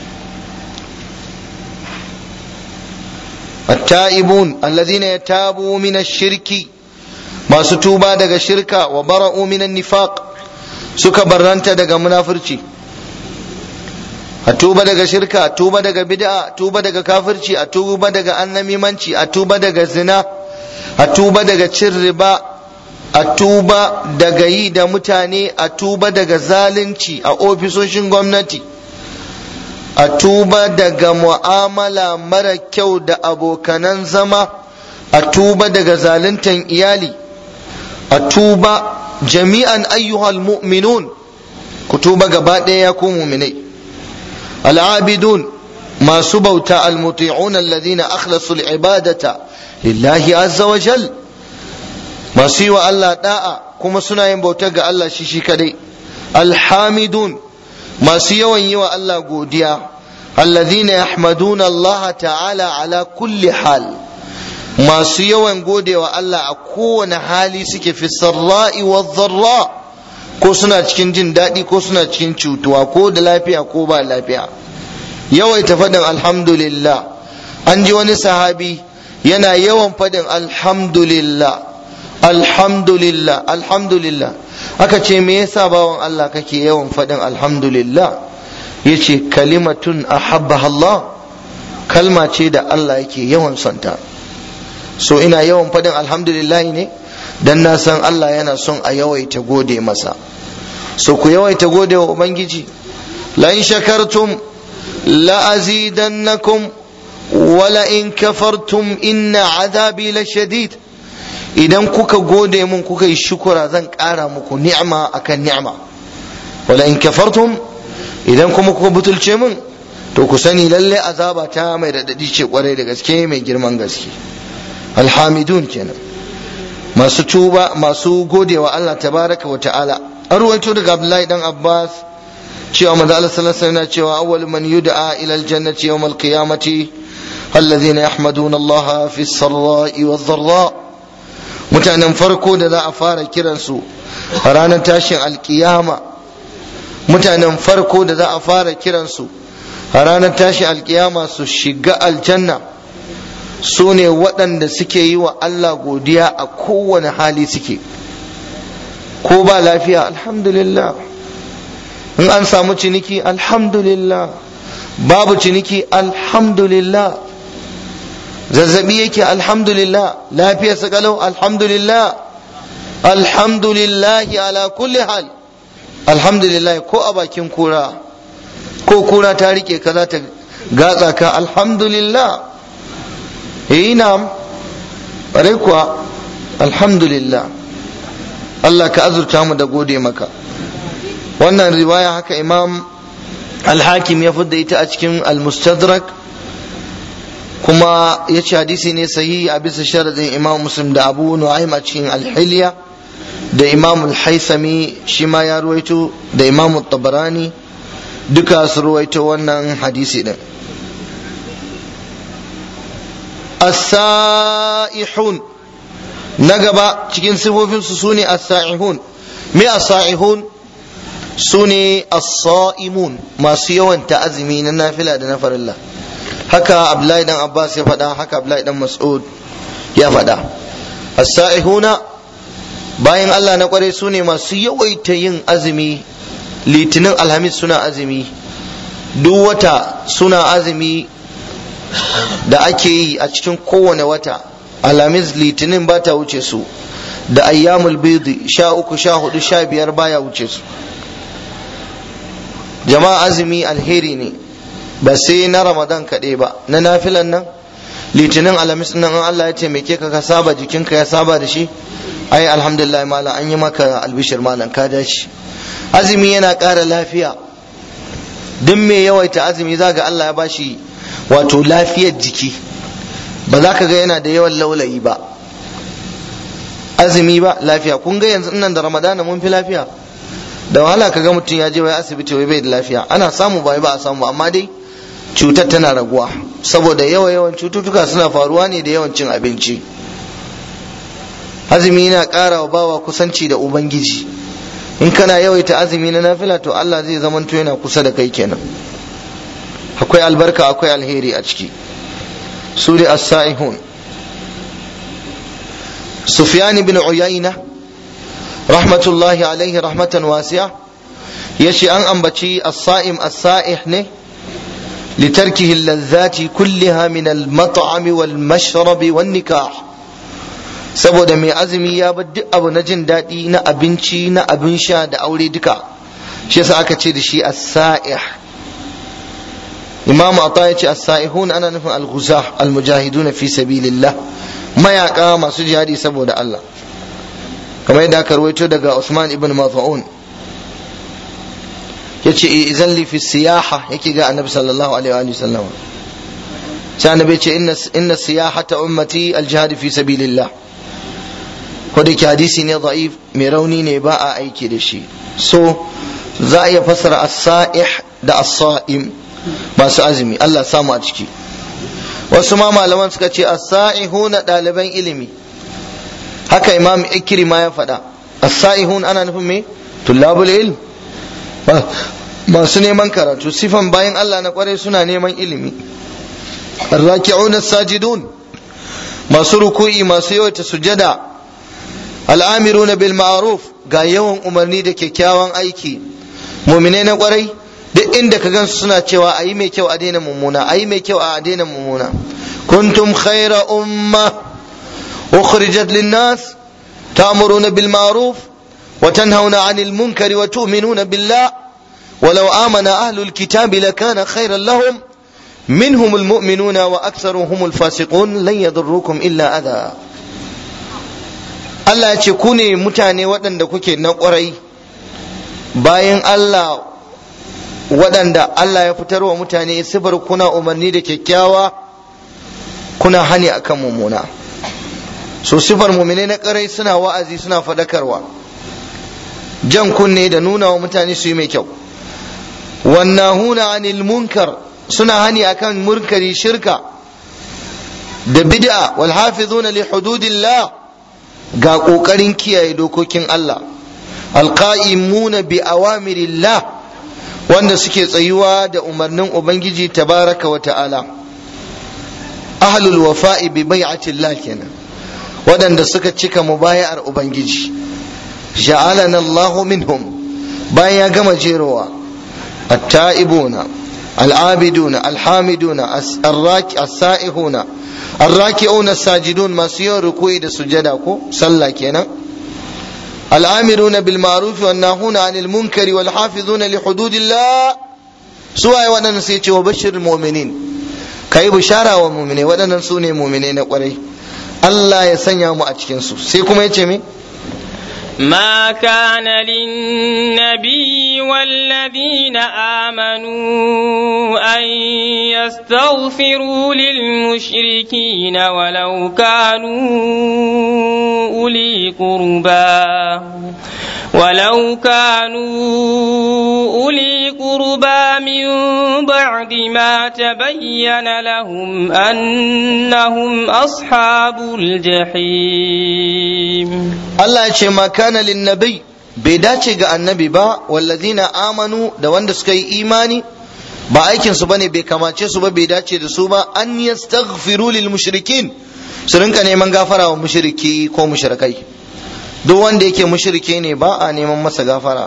[SPEAKER 1] التائبون الذين يتابوا من الشرك masu tuba daga shirka wa bara'u minan nifaq suka barranta daga munafurci a tuba daga shirka a tuba daga bid'a a tuba daga kafirci a tuba daga annamimanci a tuba daga zina a tuba daga cin riba a tuba daga yi da mutane a tuba daga zalunci a ofisoshin gwamnati a tuba daga mu'amala mara kyau da abokanan zama a tuba daga zaluntan iyali a tuba jami'an ayyuhal mu'minun ku tuba gaba ɗaya ya ku muminai al'abidun masu bauta almuti'un alladhina akhlasu al'ibadata lillahi azza wa jal masu yi wa Allah da'a kuma suna yin bauta ga Allah shi shi kadai alhamidun masu yawan yi wa Allah godiya alladhina yahmaduna Allah ta'ala ala kulli hal masu yawan godewa Allah a kowane hali suke fi sarra'i wa zarra ko suna cikin jin daɗi ko suna cikin cutuwa ko da lafiya ko ba lafiya yawaita faɗin alhamdulillah an ji wani sahabi yana yawan faɗin alhamdulillah alhamdulillah alhamdulillah aka ce me yasa bawan Allah kake yawan faɗin alhamdulillah yace kalimatun ahabbaha Allah kalma ce da Allah yake yawan sonta so ina yawan faɗin alhamdulillah ne dan na san Allah yana son a yawaita gode masa so ku yawaita gode wa ubangiji la in shakartum la azidannakum wala in kafartum inna azabi la shadid idan kuka gode mun kuka yi shukura zan ƙara muku ni'ma akan ni'ma wala in kafartum idan kuma kuka butulce mun to ku sani lalle azaba ta mai radadi ce kwarai da gaske mai girman gaske alhamidun kenan masu tuba masu godewa Allah tabaraka wa ta'ala an ruwaito daga Abdullahi dan Abbas cewa manzo Allah sallallahu alaihi wasallam cewa awwal man yud'a ila aljannati yawm alqiyamati alladhina yahmaduna Allah fi as-sarra'i wadh-dharra mutanen farko da za a fara kiransu a ranar tashin alkiyama mutanen farko da za a fara kiransu a ranar tashin alkiyama su shiga aljanna su ne waɗanda suke yi wa Allah godiya a kowane hali suke ko ba lafiya alhamdulillah in an samu ciniki alhamdulillah babu ciniki alhamdulillah zazzabi yake alhamdulillah lafiya kalau alhamdulillah alhamdulillah ala kulli hal alhamdulillah ko a bakin kura ko kura ta rike ka za ta gatsa ka alhamdulillah eh na'am bare kuwa alhamdulillah Allah ka azurta mu da gode maka wannan riwaya haka imam al-hakim ya fidda ita a cikin al-mustadrak kuma ya ce hadisi ne sahihi a bisa sharadin imam muslim da abu nu'aym a cikin al-hilya da imam al-haisami shi ma ya ruwaito da imam tabarani duka su ruwaito wannan hadisi din as-sa'ihun na gaba cikin sifofinsu su ne as-sa'ihun me as-sa'ihun su ne as-sa'imun masu yawan ta'azumi na nafila da na farilla haka abdullahi dan abbas ya faɗa haka abdullahi dan mas'ud ya faɗa as-sa'ihuna bayan Allah na kware su ne masu yawaita yin azumi litinin alhamis suna azumi duk wata suna azumi da ake yi a cikin kowane wata alhamis litinin ba ta wuce su da ayyamul bidi sha uku sha hudu sha biyar baya wuce su jama'a azumi alheri ne ba sai na ramadan kaɗai ba na nafilan nan litinin alhamis nan Allah ya taimake ka ka saba jikinka ya saba da shi ai alhamdulillah malam an yi maka albishir malam ka dace azumi yana ƙara lafiya duk mai yawaita azumi za ga Allah ya bashi wato lafiyar jiki ba za ka ga yana da yawan laulayi ba azumi ba lafiya kun ga yanzu nan da ramadana mun fi lafiya da wahala ka ga mutum ya je wai asibiti wai bai da lafiya ana samu ba ba a samu amma dai cutar tana raguwa saboda yawa yawan cututtuka suna faruwa ne da yawan cin abinci azumi yana ƙara wa bawa kusanci da ubangiji in kana yawaita azumi na nafila to Allah zai zamanto yana kusa da kai kenan akwai albarka akwai alheri a ciki su da as-sa'ihun Sufyan ibn Uyayna rahmatullahi alaihi rahmatan wasi'a yace an ambaci as-sa'im as-sa'ih ne لتركه اللذات كلها من المطعم والمشرب والنكاح saboda mai azumi ya bar duk abu na jin daɗi na abinci na abin sha da aure duka shi yasa aka ce da shi as-sa'ih imamu ata ya ce as-sa'ihun ana nufin al-ghuzah al-mujahiduna fi sabilillah mayaka masu jihadi saboda Allah kamar yadda aka rawaito daga Usman ibn Maz'un yace idan li fi siyaha yake ga annabi sallallahu alaihi wa sallam sai annabi ce inna inna siyahata ummati al-jihad fi sabilillah ko da ke hadisi ne da'if mai rauni ne ba a aiki da shi so za a iya fassara as-sa'ih da as-sa'im masu azumi Allah samu a ciki wasu ma malaman suka ce as-sa'ihuna ɗaliban ilimi haka imam ikrima ya faɗa as-sa'ihun ana nufin me tullabul ilm masu neman karatu sifan bayan Allah na kwarai suna neman ilimi arraki'una sajidun masu ruku'i masu yawaita sujada al'amiruna bil ma'ruf ga yawan umarni da kyakkyawan aiki muminai na kwarai duk inda ka gansu suna cewa ayi mai kyau a daina mummuna ayi mai kyau a daina mummuna kuntum khaira umma ukhrijat lin nas ta'muruna bil ma'ruf wa tanhauna 'anil munkari wa tu'minuna billah ولو آمن أهل الكتاب لكان خيرا لهم منهم المؤمنون وأكثرهم الفاسقون لن يضروكم إلا أذى Allah ya ce ku ne mutane waɗanda kuke na ƙwarai bayan Allah waɗanda Allah ya fitar wa mutane sifar kuna umarni da kyakkyawa kuna hani akan mummuna so sifar mumine na ƙarai suna wa'azi suna faɗakarwa jan kunne da nuna wa mutane su yi mai kyau wannahuna anil munkar suna hani akan murkari shirka da bid'a wal hafizuna li hududillah ga kokarin kiyaye dokokin Allah alqa'imuna bi awamirillah wanda suke tsayuwa da umarnin ubangiji tabaraka wa ta'ala ahlul wafa'i bi bai'atillah kenan waɗanda suka cika mubaya'ar ubangiji ja'alana Allahu minhum bayan ya gama jerowa التائبون العابدون الحامدون الراك السائحون الراكعون الساجدون ما سيو ركوع da sujada ko sallah kenan الآمرون بالمعروف والناهون عن المنكر والحافظون لحدود الله سواء ودن سيتي وبشر المؤمنين kai bishara wa mu'mine waɗannan su ne mu'mine na ƙwarai Allah ya sanya mu a cikin su sai kuma yace me
[SPEAKER 2] ما كان للنبي والذين آمنوا أن يستغفروا للمشركين ولو كانوا أولي قربى ولو كانوا أولي قربى من بعد ما تبين لهم أنهم أصحاب الجحيم
[SPEAKER 1] Allah ya ce ma kana linnabi bai dace ga annabi ba wallazina amanu da wanda suka yi imani ba aikin su bane bai kamace su ba bai dace da su ba an yastaghfiru lil mushrikin su rinka neman gafara wa mushriki ko mushrikai duk wanda yake mushrike ne ba a neman masa gafara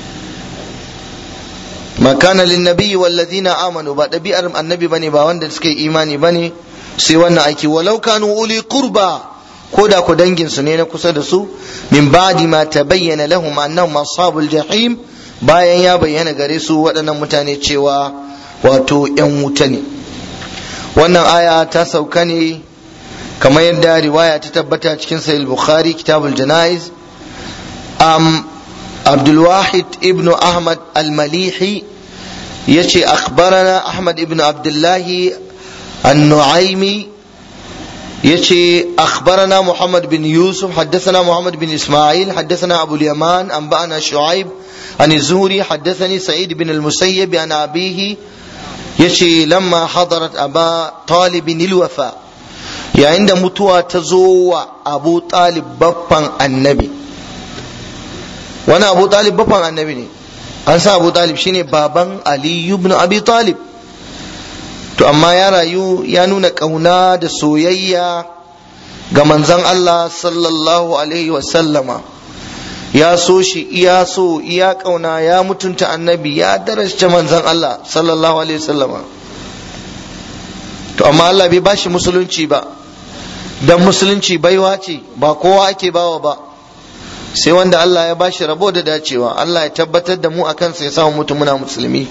[SPEAKER 1] ma kana linnabi wallazina amanu ba ɗabi'ar annabi bane ba wanda suka yi imani bane sai wannan aiki walau kanu uli qurba ko da ku dangin su ne na kusa da su min ba'di ma tabayyana lahum annahum ashabul jahim bayan ya bayyana gare su waɗannan mutane cewa wato yan wuta ne wannan aya ta sauka ne kamar yadda riwaya ta tabbata cikin sahih bukhari kitabul janaiz am abdul wahid ibnu ahmad al-malihi yace akhbarana ahmad ibnu abdullahi an-nu'aimi يتي أخبرنا محمد بن يوسف حدثنا محمد بن إسماعيل حدثنا أبو اليمان أنبأنا شعيب عن الزهري حدثني سعيد بن المسيب عن أبيه يتي لما حضرت أبا طالب الوفاء يا عند متوى تزوى أبو طالب بطن النبي وانا أبو طالب بطن النبي أنسى أبو طالب شيني بابا علي بن أبي طالب to amma ya rayu ya nuna ƙauna da soyayya ga manzon Allah sallallahu alaihi wasallama ya so shi iya so iya ƙauna ya mutunta annabi ya darasta manzon Allah sallallahu alaihi wasallama to amma Allah bai bashi musulunci ba dan musulunci baiwa ce ba kowa ake bawa ba sai wanda Allah ya bashi rabo da dacewa Allah ya tabbatar da mu akan sai ya samu mutum muna musulmi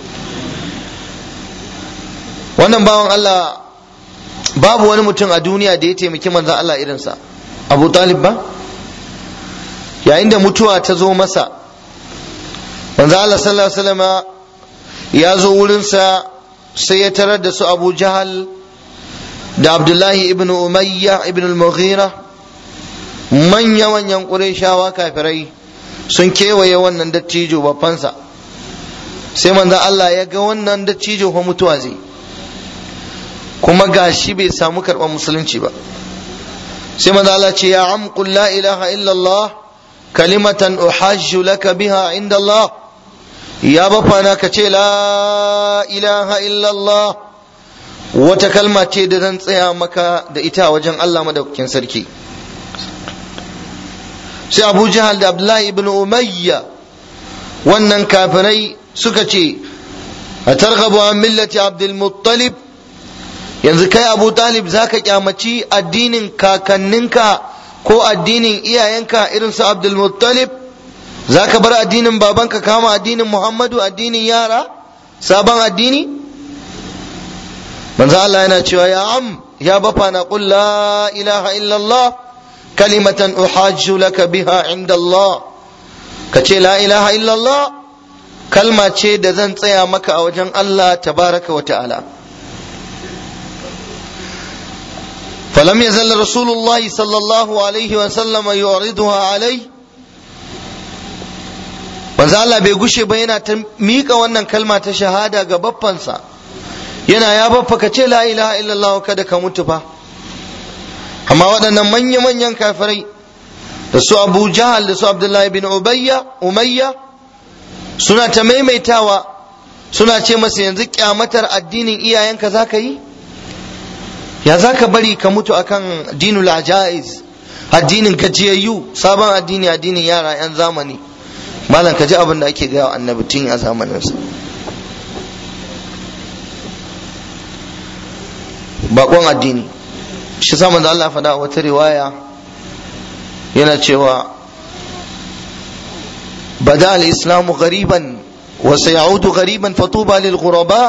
[SPEAKER 1] wannan bawan Allah babu wani mutum a duniya da ya taimaki manzan Allah irinsa abu talib ba yayin da mutuwa ta zo masa manzan Allah sallallahu alaihi wasallam ya zo wurinsa sai ya tarar da su abu jahal da abdullahi ibn umayya ibn al-mughira manya manyan ƙurayshawa kafirai sun kewaye wannan dattijo babbansa sai manzan Allah ya ga wannan dattijo fa mutuwa zai kuma gashi bai samu karɓar musulunci ba sai manzo Allah ce ya am qul la ilaha illallah kalimatan uhajju laka biha inda Allah ya bafana ka ce la ilaha illallah wata kalma ce da zan tsaya maka da ita wajen Allah madaukakin sarki sai Abu Jahal da Abdullahi ibn Umayya wannan kafirai suka ce a targhabu an millati Abdul Muttalib yanzu kai Abu Talib zaka kyamaci addinin kakanninka ko addinin iyayenka irin su Abdul Muttalib zaka bar addinin babanka kama addinin Muhammadu addinin yara sabon addini manzo Allah yana cewa ya am ya bafa na qul la ilaha illallah kalimatan uhajju laka biha inda Allah kace la ilaha illallah kalma ce da zan tsaya maka a wajen Allah tabaraka wa ta'ala فلم يزل رسول الله صلى الله عليه وسلم يعرضها عليه manzo Allah bai gushe ba yana ta miƙa wannan kalma ta shahada ga baffansa yana ya baffa ka ce la ilaha illallah kada ka mutu fa amma waɗannan manya-manyan kafirai da su Abu Jahal da su Abdullahi bin Ubayya Umayya suna ta maimaitawa suna ce masa yanzu kyamatar addinin iyayenka za ka yi ya za ka bari ka mutu akan dinul ajaiz addinin gajiyayyu sabon addini addinin yara 'yan zamani malam ka ji abin da ake gaya wa annabi tun a zamaninsa bakon addini shi sa manzo Allah faɗa wata riwaya yana cewa bada al-islamu ghariban wa sayaudu ghariban fatuba lil ghuraba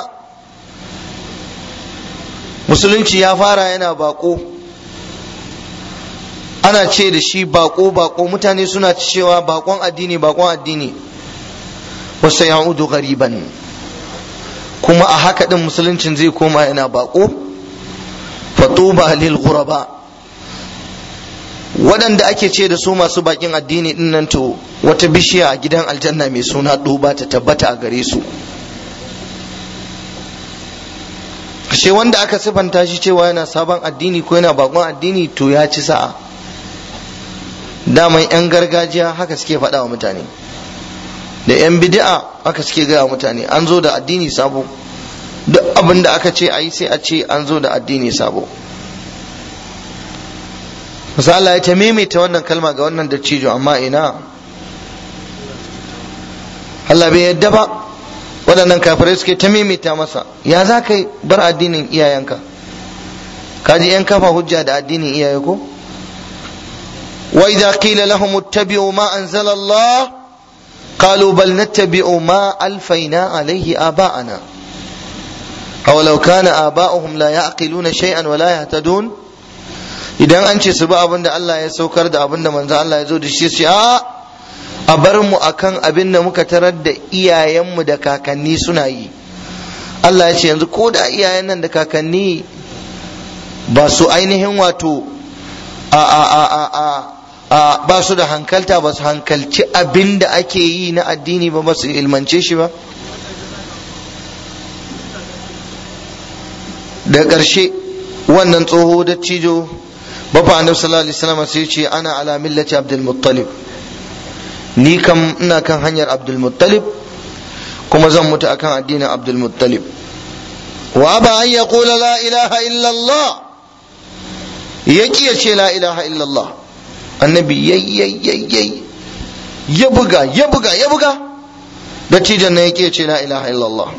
[SPEAKER 1] musulunci ya fara yana bako ana ce da shi bako bako mutane suna cewa bakon addini bakon addini wasu ya'udu gariban kuma a haka din musuluncin zai koma yana bako fatuba lil ghuraba waɗanda ake ce da su masu bakin addini din nan to wata bishiya a gidan aljanna mai suna duba ta tabbata a gare su kashe wanda aka sifanta shi cewa yana sabon addini ko yana bakon addini to ya ci sa'a daman 'yan gargajiya haka suke faɗa wa mutane da 'yan bid'a haka suke gaya wa mutane an zo da addini sabo duk abin da aka ce a yi sai a ce an zo da addini sabo Allah ya ta maimaita wannan kalma ga wannan dattijo amma ina Allah bai yadda ba waɗannan kafirai suke ta maimaita masa ya za ka bar addinin iyayenka kaji 'yan kafa hujja da addinin iyaye ko وإذا قيل لهم اتبعوا ما أنزل الله قالوا بل نتبع ما ألفينا عليه آباءنا أولو كان آباؤهم لا يعقلون شيئا ولا يهتدون idan an ce su bi abin da Allah ya saukar da abin da manzo Allah ya zo da shi su a a bar mu akan abin da muka tarar da iyayenmu da kakanni suna yi Allah ya ce yanzu ko da iyayen nan da kakanni ba su ainihin wato a a a a a a ba su da hankalta ba su hankalci abin da ake yi na addini ba ba su ilmance shi ba da ƙarshe wannan tsoho da cijo bafa annabi sallallahu alaihi wasallam sai ce ana ala millati abdul muttalib ni kam ina kan hanyar abdul muttalib kuma zan mutu akan addinin abdul muttalib wa aba an yaqula la ilaha illa allah yaki ya ce la ilaha illa allah annabi yayi ya buga ya buga ya buga dattijan nan yake ce la ilaha illallah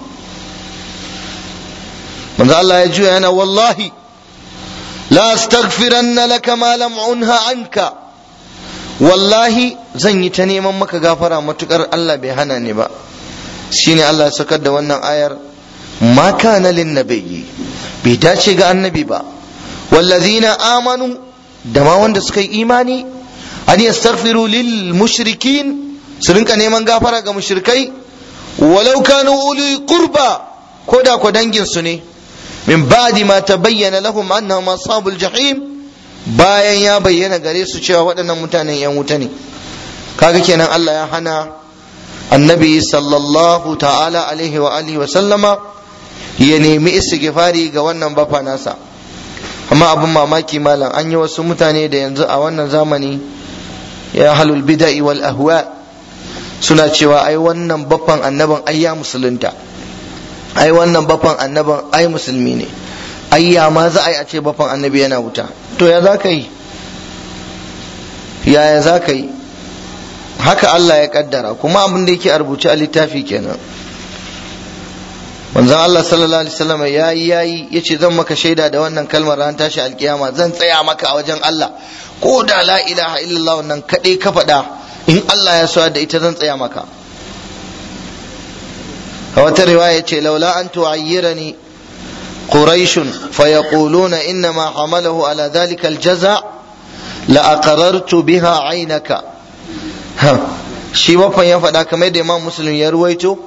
[SPEAKER 1] manzo Allah ya juya yana wallahi la astaghfiranna laka ma lam unha anka wallahi zan yi ta neman maka gafara matukar Allah bai hana ni ba shine Allah ya sakar da wannan ayar ma kana lin nabiyyi bai dace ga annabi ba wallazina amanu da ma wanda suka yi imani an yastaghfiru lil mushrikin su rinka neman gafara ga mushrikai walau kanu uli qurba ko da ko dangin su ne min ba'di ma tabayyana lahum annahum ashabul jahim bayan ya bayyana gare su cewa waɗannan mutanen yan wuta ne kaga kenan Allah ya hana annabi sallallahu ta'ala alaihi wa alihi wa sallama ya nemi istighfari ga wannan bafa nasa amma abin mamaki malam an yi wasu mutane da yanzu a wannan zamani ya halul bida'i wal ahwa suna cewa ai wannan baffan annabin ai ya musulunta ai wannan baffan annabin ai musulmi ne ai ya ma za a yi a ce baffan annabi yana wuta to ya za ka yi yaya za ka yi haka Allah ya kaddara kuma abin da yake a rubuce a littafi kenan manzon Allah sallallahu alaihi wasallam yayi yayi yace zan maka shaida da wannan kalmar ran tashi alkiyama zan tsaya maka a wajen Allah ko da la ilaha illallah wannan kadai ka faɗa in Allah ya so da ita zan tsaya maka a wata riwaya ce laula an tu'ayyirani quraish fayaquluna inna ma hamalahu ala dhalika aljaza la aqarartu biha aynaka shi wafan ya faɗa kamar da imam muslim ya ruwaito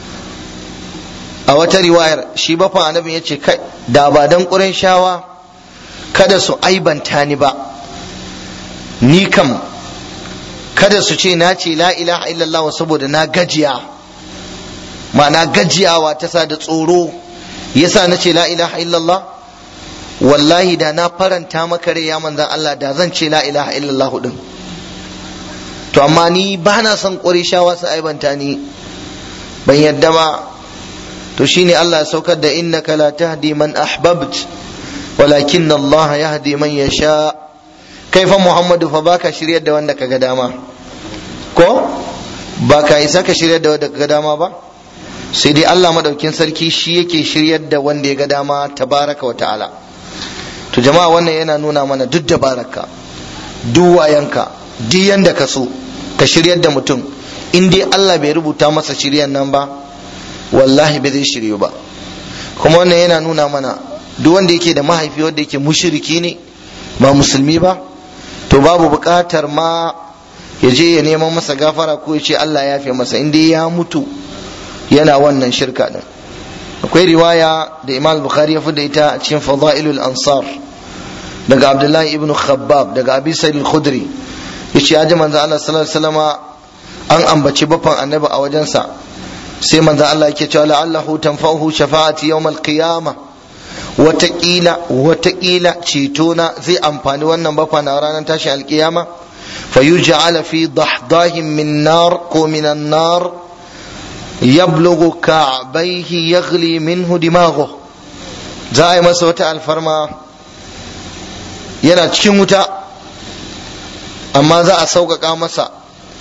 [SPEAKER 1] a wata riwayar shi bafan annabin ya ce kai da ba dan ƙurin shawa kada su aibanta ni ba ni kam kada su ce na ce la ilaha illallah saboda na gajiya ma'ana gajiyawa ta sa da tsoro yasa na ce la ilaha illallah wallahi da na faranta maka rai ya manzan Allah da zan ce la ilaha illallah din to amma ni ba na son shawa su aibanta ni ban yadda ba to shine Allah ya saukar da innaka la tahdi man ahbabt walakin Allah yahdi man yasha kai fa Muhammadu fa baka shiryar da wanda kaga dama ko baka isa ka shiryar da wanda kaga dama ba sai dai Allah madaukin sarki shi yake shiryar da wanda ya ga dama tabaraka wa ta'ala to jama'a wannan yana nuna mana duk dabaraka duk wayanka duk yanda ka so ka shiryar da mutum in dai Allah bai rubuta masa shiryan nan ba wallahi bai zai shiryu ba kuma wannan yana nuna mana duk wanda yake da mahaifi wanda yake mushriki ne ba musulmi ba to babu buƙatar ma ya je ya neman masa gafara ko ya ce Allah ya fi masa in dai ya mutu yana wannan shirka din akwai riwaya da Imam Bukhari ya da ita a cikin Fadailul Ansar daga Abdullahi ibn Khabbab daga Abi Sa'id al-Khudri yace ya ji manzo Allah sallallahu alaihi wasallama an ambaci baffan annabi a wajensa sai manzo Allah yake cewa la'allahu tanfa'uhu shafa'ati yawm al-qiyamah wataƙila wataƙila cetona zai amfani wannan bafa na ranar tashin alƙiyama fa yuj'ala fi dahdahin min nar ko min nar yablughu ka'bayhi yaghli minhu dimaghu za a yi masa wata alfarma yana cikin wuta amma za a sauƙaƙa masa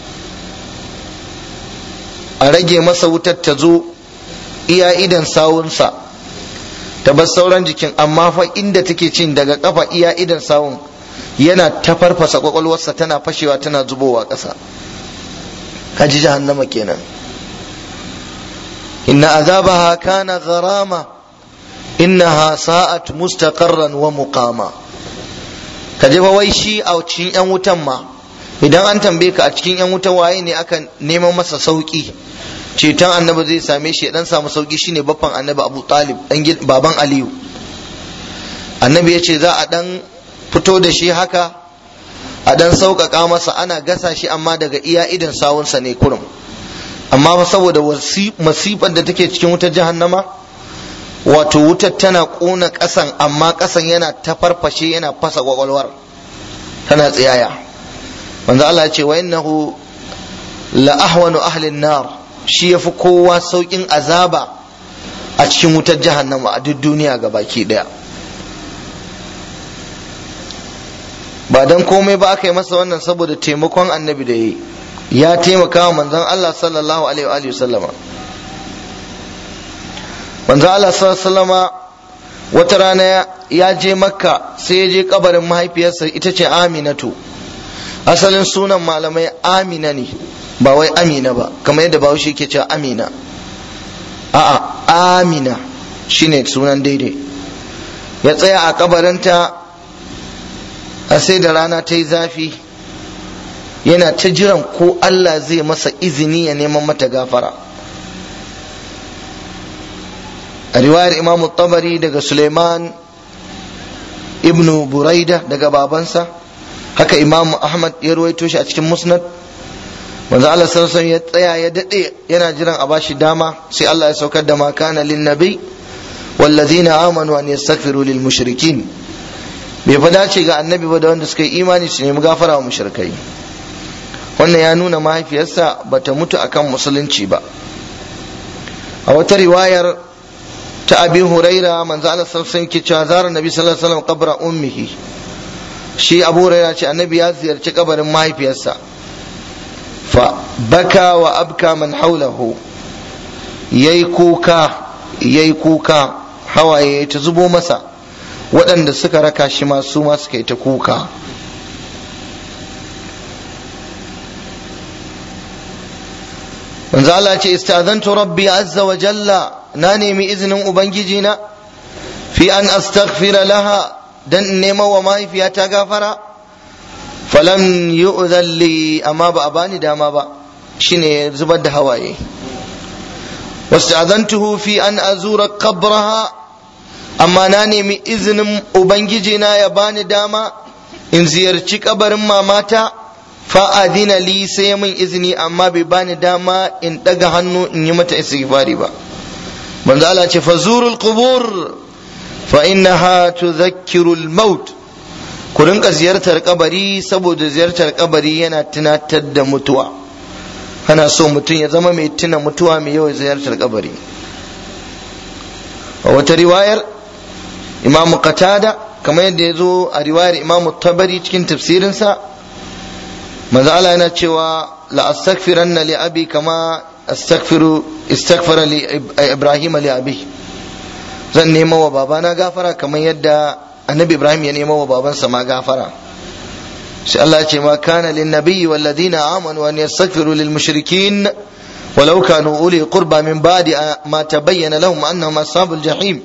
[SPEAKER 1] a rage masa wutar ta zo iya idan sawunsa ta bar sauran jikin amma fa inda take cin daga kafa iya idan sawun yana ta farfasa kwakwalwarsa tana fashewa tana zubowa ƙasa kaji jahannama kenan inna azabaha kana gharama innaha sa'at mustaqarran wa muqama kaje fa wai shi a cikin yan wutan ma idan an tambaye ka a cikin yan wuta waye ne aka neman masa sauki ceton annabi zai same shi dan samu sauki shine baffan annabi Abu Talib dan baban Aliyu annabi ya ce za a dan fito da shi haka a dan sauƙaƙa masa ana gasa shi amma daga iya idan sawunsa ne kurum amma saboda masifar da take cikin wutar jahannama wato wutar tana ƙona ƙasan amma ƙasan yana ta farfashe yana fasa kwakwalwar tana tsiyaya manzo Allah ya ce wa innahu la ahwanu ahli nar shi yafi kowa saukin azaba a cikin wutar jahannama a duk duniya ga baki daya ba dan komai ba aka yi masa wannan saboda taimakon annabi da yi ya taimaka wa manzon Allah sallallahu alaihi wa sallama manzon Allah sallallahu alaihi sallama wata rana ya je makka sai ya je kabarin mahaifiyarsa ita ce aminatu asalin sunan malamai amina ne ba wai amina ba kamar yadda bahaushe ke cewa amina a'a amina shine sunan daidai ya tsaya a kabarinta a sai da rana ta yi zafi yana ta jiran ko Allah zai masa izini ya neman mata gafara a riwayar imam tabari daga suleiman ibnu buraida daga babansa haka imam ahmad ya ruwaito shi a cikin musnad manzo Allah sallallahu ya tsaya ya dade yana jiran a bashi dama sai Allah ya saukar da ma kana lin nabi wallazina amanu an yastaghfiru lil mushrikin bai fa dace ga annabi ba da wanda suka yi imani su nemi gafara wa mushrikai wannan ya nuna mahaifiyarsa bata mutu akan musulunci ba a wata riwayar ta abi huraira manzo Allah sallallahu alaihi wasallam cewa zara nabi sallallahu alaihi wasallam qabra ummihi shi abu huraira ce annabi ya ziyarci kabarin mahaifiyarsa fa baka wa abka man haulahu yayi kuka yayi kuka hawaye ta zubo masa waɗanda suka raka shi ma su ma suka yi ta kuka manzo Allah ce istazantu rabbi azza wa jalla na nemi izinin ubangiji na fi an astaghfira laha dan nema wa mahaifiyata gafara falam yu'dhan li amma ba a bani dama ba shine zubar da hawaye wasta'adantuhu fi an azura qabraha amma na nemi izinin ubangiji na ya bani dama in ziyarci kabarin mamata fa'adina li sai min izini amma bai bani dama in daga hannu in yi mata istighfari ba manzo Allah ce fazurul qubur fa innaha tudhakkiru al-maut ku rinka ziyartar kabari saboda ziyartar kabari yana tunatar da mutuwa ana so mutum ya zama mai tuna mutuwa mai yawan ziyartar kabari a wata riwayar imamu qatada kamar yadda ya zo a riwayar imamu tabari cikin tafsirinsa manzo Allah yana cewa la astaghfiranna li abi kama astaghfiru istaghfara li ibrahim li abi zan nema wa babana gafara kamar yadda annabi ibrahim ya nema wa babansa ma gafara sai Allah ya ce ma kana lin nabiyyi wal ladina amanu an yastaghfiru lil mushrikin ولو كانوا أولي قربى من بعد ما تبين لهم أنهم أصحاب الجحيم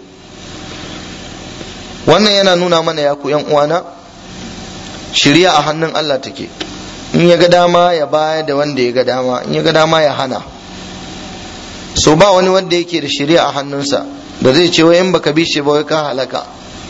[SPEAKER 1] wannan yana nuna mana ya ku yan uwana shirya a hannun Allah take in ya ga dama ya baya da wanda ya ga dama in ya ga dama ya hana so ba wani wanda yake da shirya a hannunsa da zai ce wai in baka bi shi ba wai ka halaka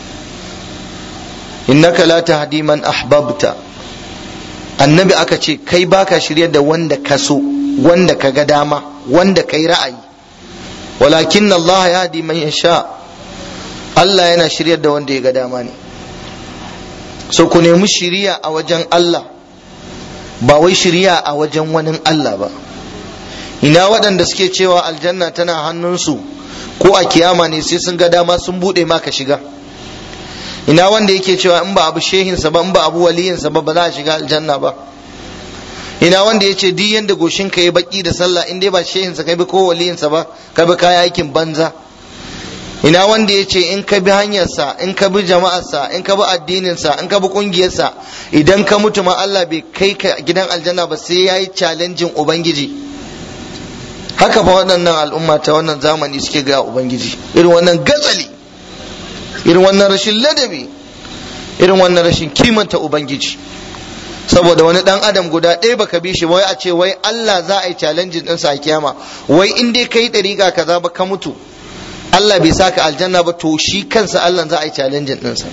[SPEAKER 1] innaka la tahdi man ahbabta annabi aka ce kai baka shirya da wanda ka so wanda ka ga dama wanda kai ra'ayi walakin Allah ya hadi man yasha Allah yana shiryar da wanda ya ga dama ne so ku nemi shiriya a wajen Allah ba wai shiriya a wajen wani Allah ba ina waɗanda suke cewa aljanna tana hannunsu ko a kiyama ne sai sun ga dama sun buɗe maka shiga ina wanda yake cewa in ba abu shehinsa ba in ba abu waliyinsa ba ba za a shiga aljanna ba ina wanda ya ce duk yanda goshin ka yi baki da sallah in dai ba shehinsa kai bi ko waliyinsa ba ka bi kaya aikin banza ina wanda ya ce in ka bi hanyarsa in ka bi jama'arsa in ka bi addininsa in ka bi kungiyarsa idan ka mutu ma Allah bai kai ka gidan aljanna ba sai ya yi challenging ubangiji haka fa waɗannan al'umma ta wannan zamani suke ga ubangiji irin wannan gatsali irin wannan rashin ladabi irin wannan rashin kimanta ubangiji saboda wani dan adam guda ɗaya baka bi shi wai a ce wai Allah za a yi challenging ɗinsa a kiyama wai in dai kai ɗariƙa kaza ba ka mutu Allah bai saka aljanna ba to shi kansa Allah za a yi challenging ɗinsa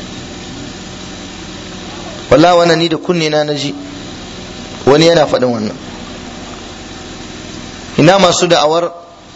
[SPEAKER 1] wallahi wannan ni da kunne na naji wani yana faɗin wannan ina masu da'awar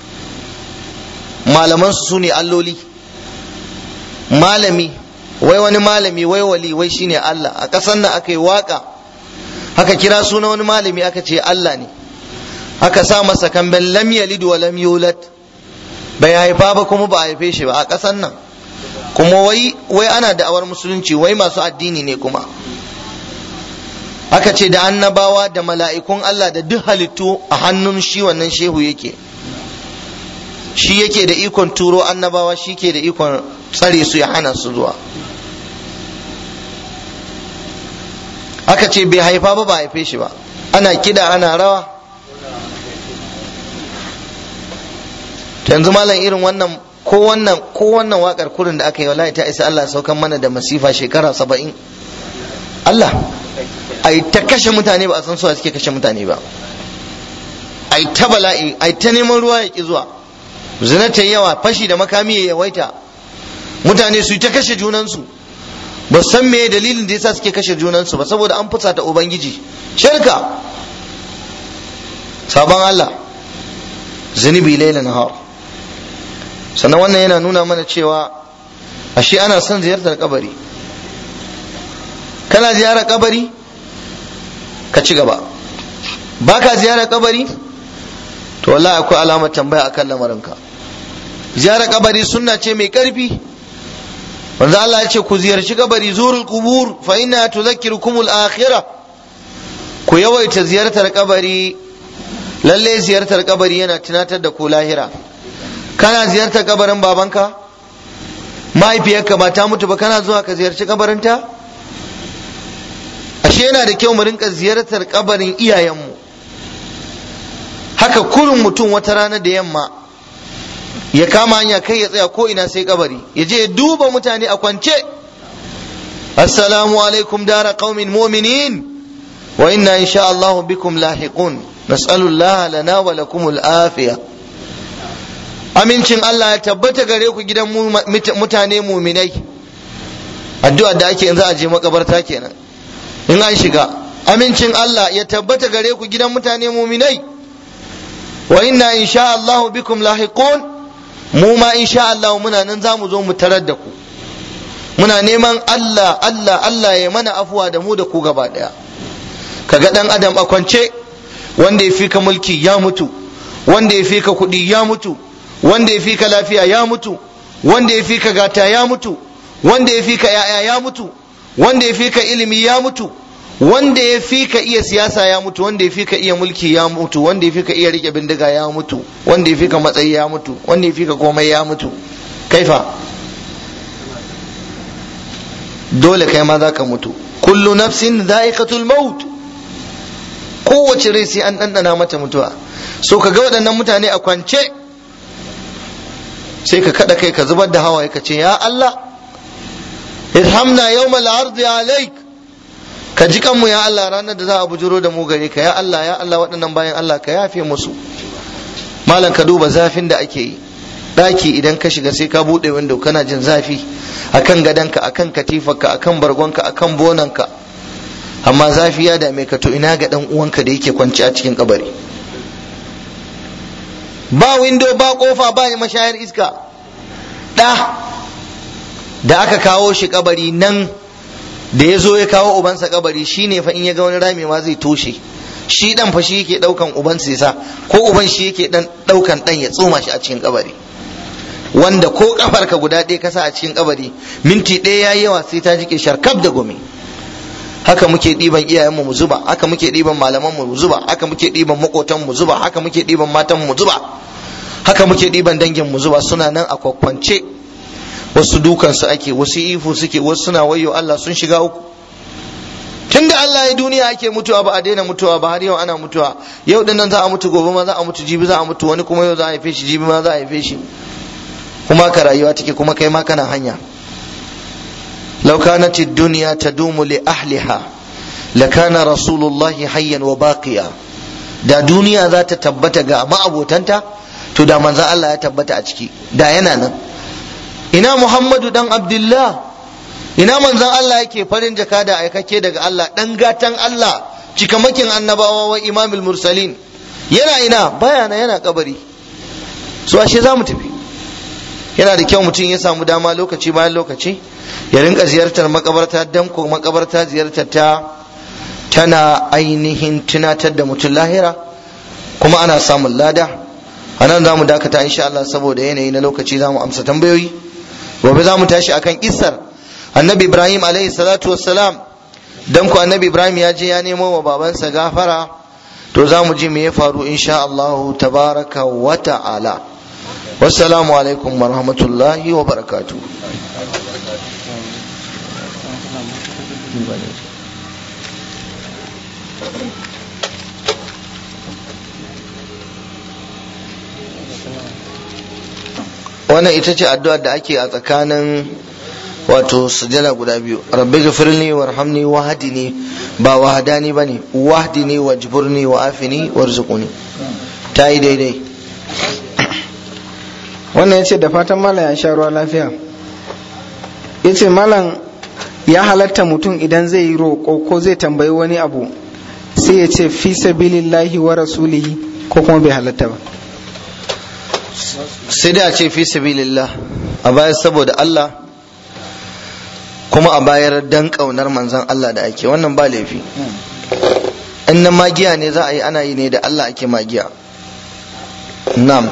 [SPEAKER 1] malaman su ne alloli malami wai wani malami wai wali wai shine Allah a ƙasar nan aka yi waka aka kira suna wani malami aka ce Allah ne aka sa masa kamben lam yalid wa lam yulad bai haifa ba kuma ba a haife shi ba a ƙasar nan kuma wai wai ana da'awar musulunci wai masu addini ne kuma aka ce da annabawa da mala'ikun Allah da duk halittu a hannun shi wannan shehu yake shi yake da ikon turo annabawa shi ke da ikon tsare su ya hana su zuwa aka ce bai haifa ba ba haife shi ba ana kida ana rawa yanzu malam irin wannan ko wannan ko wannan wakar kurin da aka yi wallahi ta isa Allah saukan mana da masifa shekara saba'in Allah ai ta kashe mutane ba a san suwa suke kashe mutane ba ai ta bala'i ai ta neman ruwa ya ki zuwa zina ta yawa fashi da makami ya yawaita mutane su ta kashe junansu ba san me dalilin da yasa suke kashe junansu ba saboda an fusata ubangiji shirka sabon Allah zunubi laila nahar sannan wannan yana nuna mana cewa ashe ana son ziyartar kabari kana ziyarar kabari ka ci gaba baka ziyarar kabari to wallahi akwai alamar tambaya akan lamarinka ziyarar kabari sunna ce mai karfi manzo Allah ya ce ku ziyarci kabari zurul qubur fa inna tudhakkirukumul akhirah ku yawaita ziyartar kabari lalle ziyartar kabari yana tunatar da ku lahira kana ziyartar kabarin babanka mahaifiyarka ba ta mutu ba kana zuwa ka ziyarci kabarinta ashe yana da kyau mu rinka ziyartar kabarin iyayenmu haka kurin mutum wata rana da yamma ya kama hanya kai ya tsaya ko ina sai kabari ya je ya duba mutane a kwance assalamu alaikum dara qaumin mu'minin wa inna insha Allah bikum lahiqun nas'alu Allah lana wa lakum al-afiya amincin Allah ya tabbata gare ku gidan mutane muminai addu'a da ake yanzu a je makabarta kenan in an shiga amincin Allah ya tabbata gare ku gidan mutane muminai wa inna insha Allah bikum lahiqun mu ma insha Allah muna nan za mu zo mu tarar da ku muna neman Allah Allah Allah ya mana afuwa da mu da ku gaba daya kaga dan adam a kwance wanda ya fika mulki ya mutu wanda ya fika kuɗi ya mutu wanda ya fika lafiya ya mutu wanda ya fika gata ya mutu wanda ya fika yaya ya mutu wanda ya fika ilimi ya mutu wanda ya fika iya siyasa ya mutu wanda ya fika iya mulki ya mutu wanda ya fika iya rike bindiga ya mutu wanda ya fika matsayi ya mutu wanda ya fika komai ya mutu kaifa dole kai ma za ka mutu kullu nafsin za'iqatul maut kowace rai sai an ɗanɗana mata mutuwa so ka ga waɗannan mutane a kwance sai ka kada kai ka zubar da hawaye ka ce ya Allah irhamna yawmal ardi alaik ka ji kanmu ya Allah ranar da za a bujuro da mu gare ka ya Allah ya Allah waɗannan bayan Allah ka yafe musu malam ka duba zafin da ake yi ɗaki idan ka shiga sai ka buɗe window kana jin zafi akan gadonka akan katifarka akan bargonka akan bonanka amma zafi ya dame ka to ina ga ɗan uwanka da yake kwanci a cikin kabari ba window ba kofa ba mashayar iska ɗa da aka kawo shi kabari nan da ya zo ya kawo ubansa kabari shi ne fa in ya ga wani rami ma zai toshe shi dan fa shi yake daukan ubansa ya sa ko uban shi yake dan daukan dan ya tsoma shi a cikin kabari wanda ko kafarka guda ɗaya ka sa a cikin kabari minti ɗaya yayi yawa sai ta jike sharkab da gumi haka muke ɗiban iyayenmu mu zuba haka muke ɗiban malaman mu zuba haka muke ɗiban makotan mu zuba haka muke ɗiban matan mu zuba haka muke ɗiban dangin mu zuba suna nan a kwakwance wasu dukansu ake wasu ifu suke wasu suna wayo Allah sun shiga uku tunda Allah ya duniya ake mutuwa ba a daina mutuwa ba har yau ana mutuwa yau dinnan za a mutu gobe ma za a mutu jibi za a mutu wani kuma yau za a haife shi jibi ma za a haife shi kuma ka rayuwa take kuma kai ma kana hanya law kanat ad-dunya tadumu li ahliha lakana rasulullahi hayyan wa baqiya da duniya za ta tabbata ga ma'abotanta to da manzon Allah ya tabbata a ciki da yana nan ina Muhammadu dan Abdullah ina manzon Allah yake farin jaka da aikake daga Allah dan gatan Allah cikamakin annabawa wa imamul mursalin yana ina baya na yana kabari so ashe za mu tafi yana da kyau mutum ya samu dama lokaci bayan lokaci ya rinka ziyartar makabarta dan ko makabarta ziyartar ta tana ainihin tunatar da mutum lahira kuma ana samun lada a nan za mu dakata insha Allah saboda yanayi na lokaci za mu amsa tambayoyi gobe za mu tashi akan isar annabi ibrahim alaihi salatu wassalam dan ku annabi ibrahim ya je ya nemo wa babansa gafara to za mu ji me ya faru insha Allah tabaraka wa ta'ala wassalamu alaikum wa rahmatullahi wa barakatuh wannan ita ce addu'ar da ake a tsakanin wato sujada guda biyu rabbi ghafirli warhamni wahdini ba wahdani bane wahdini wajburni wa afini warzuquni ta yi daidai
[SPEAKER 3] wannan ya ce da fatan malam ya sha ruwa lafiya ya ce malam ya halatta mutum idan zai yi roƙo ko zai tambayi wani abu sai ya ce fi sabilillahi wa rasulihi ko kuma bai halatta ba
[SPEAKER 1] sai dai a ce fi sabilillah a bayar saboda Allah kuma a bayar dan kaunar manzon Allah da ake wannan ba laifi in na magiya ne za a yi ana yi ne da Allah ake magiya na'am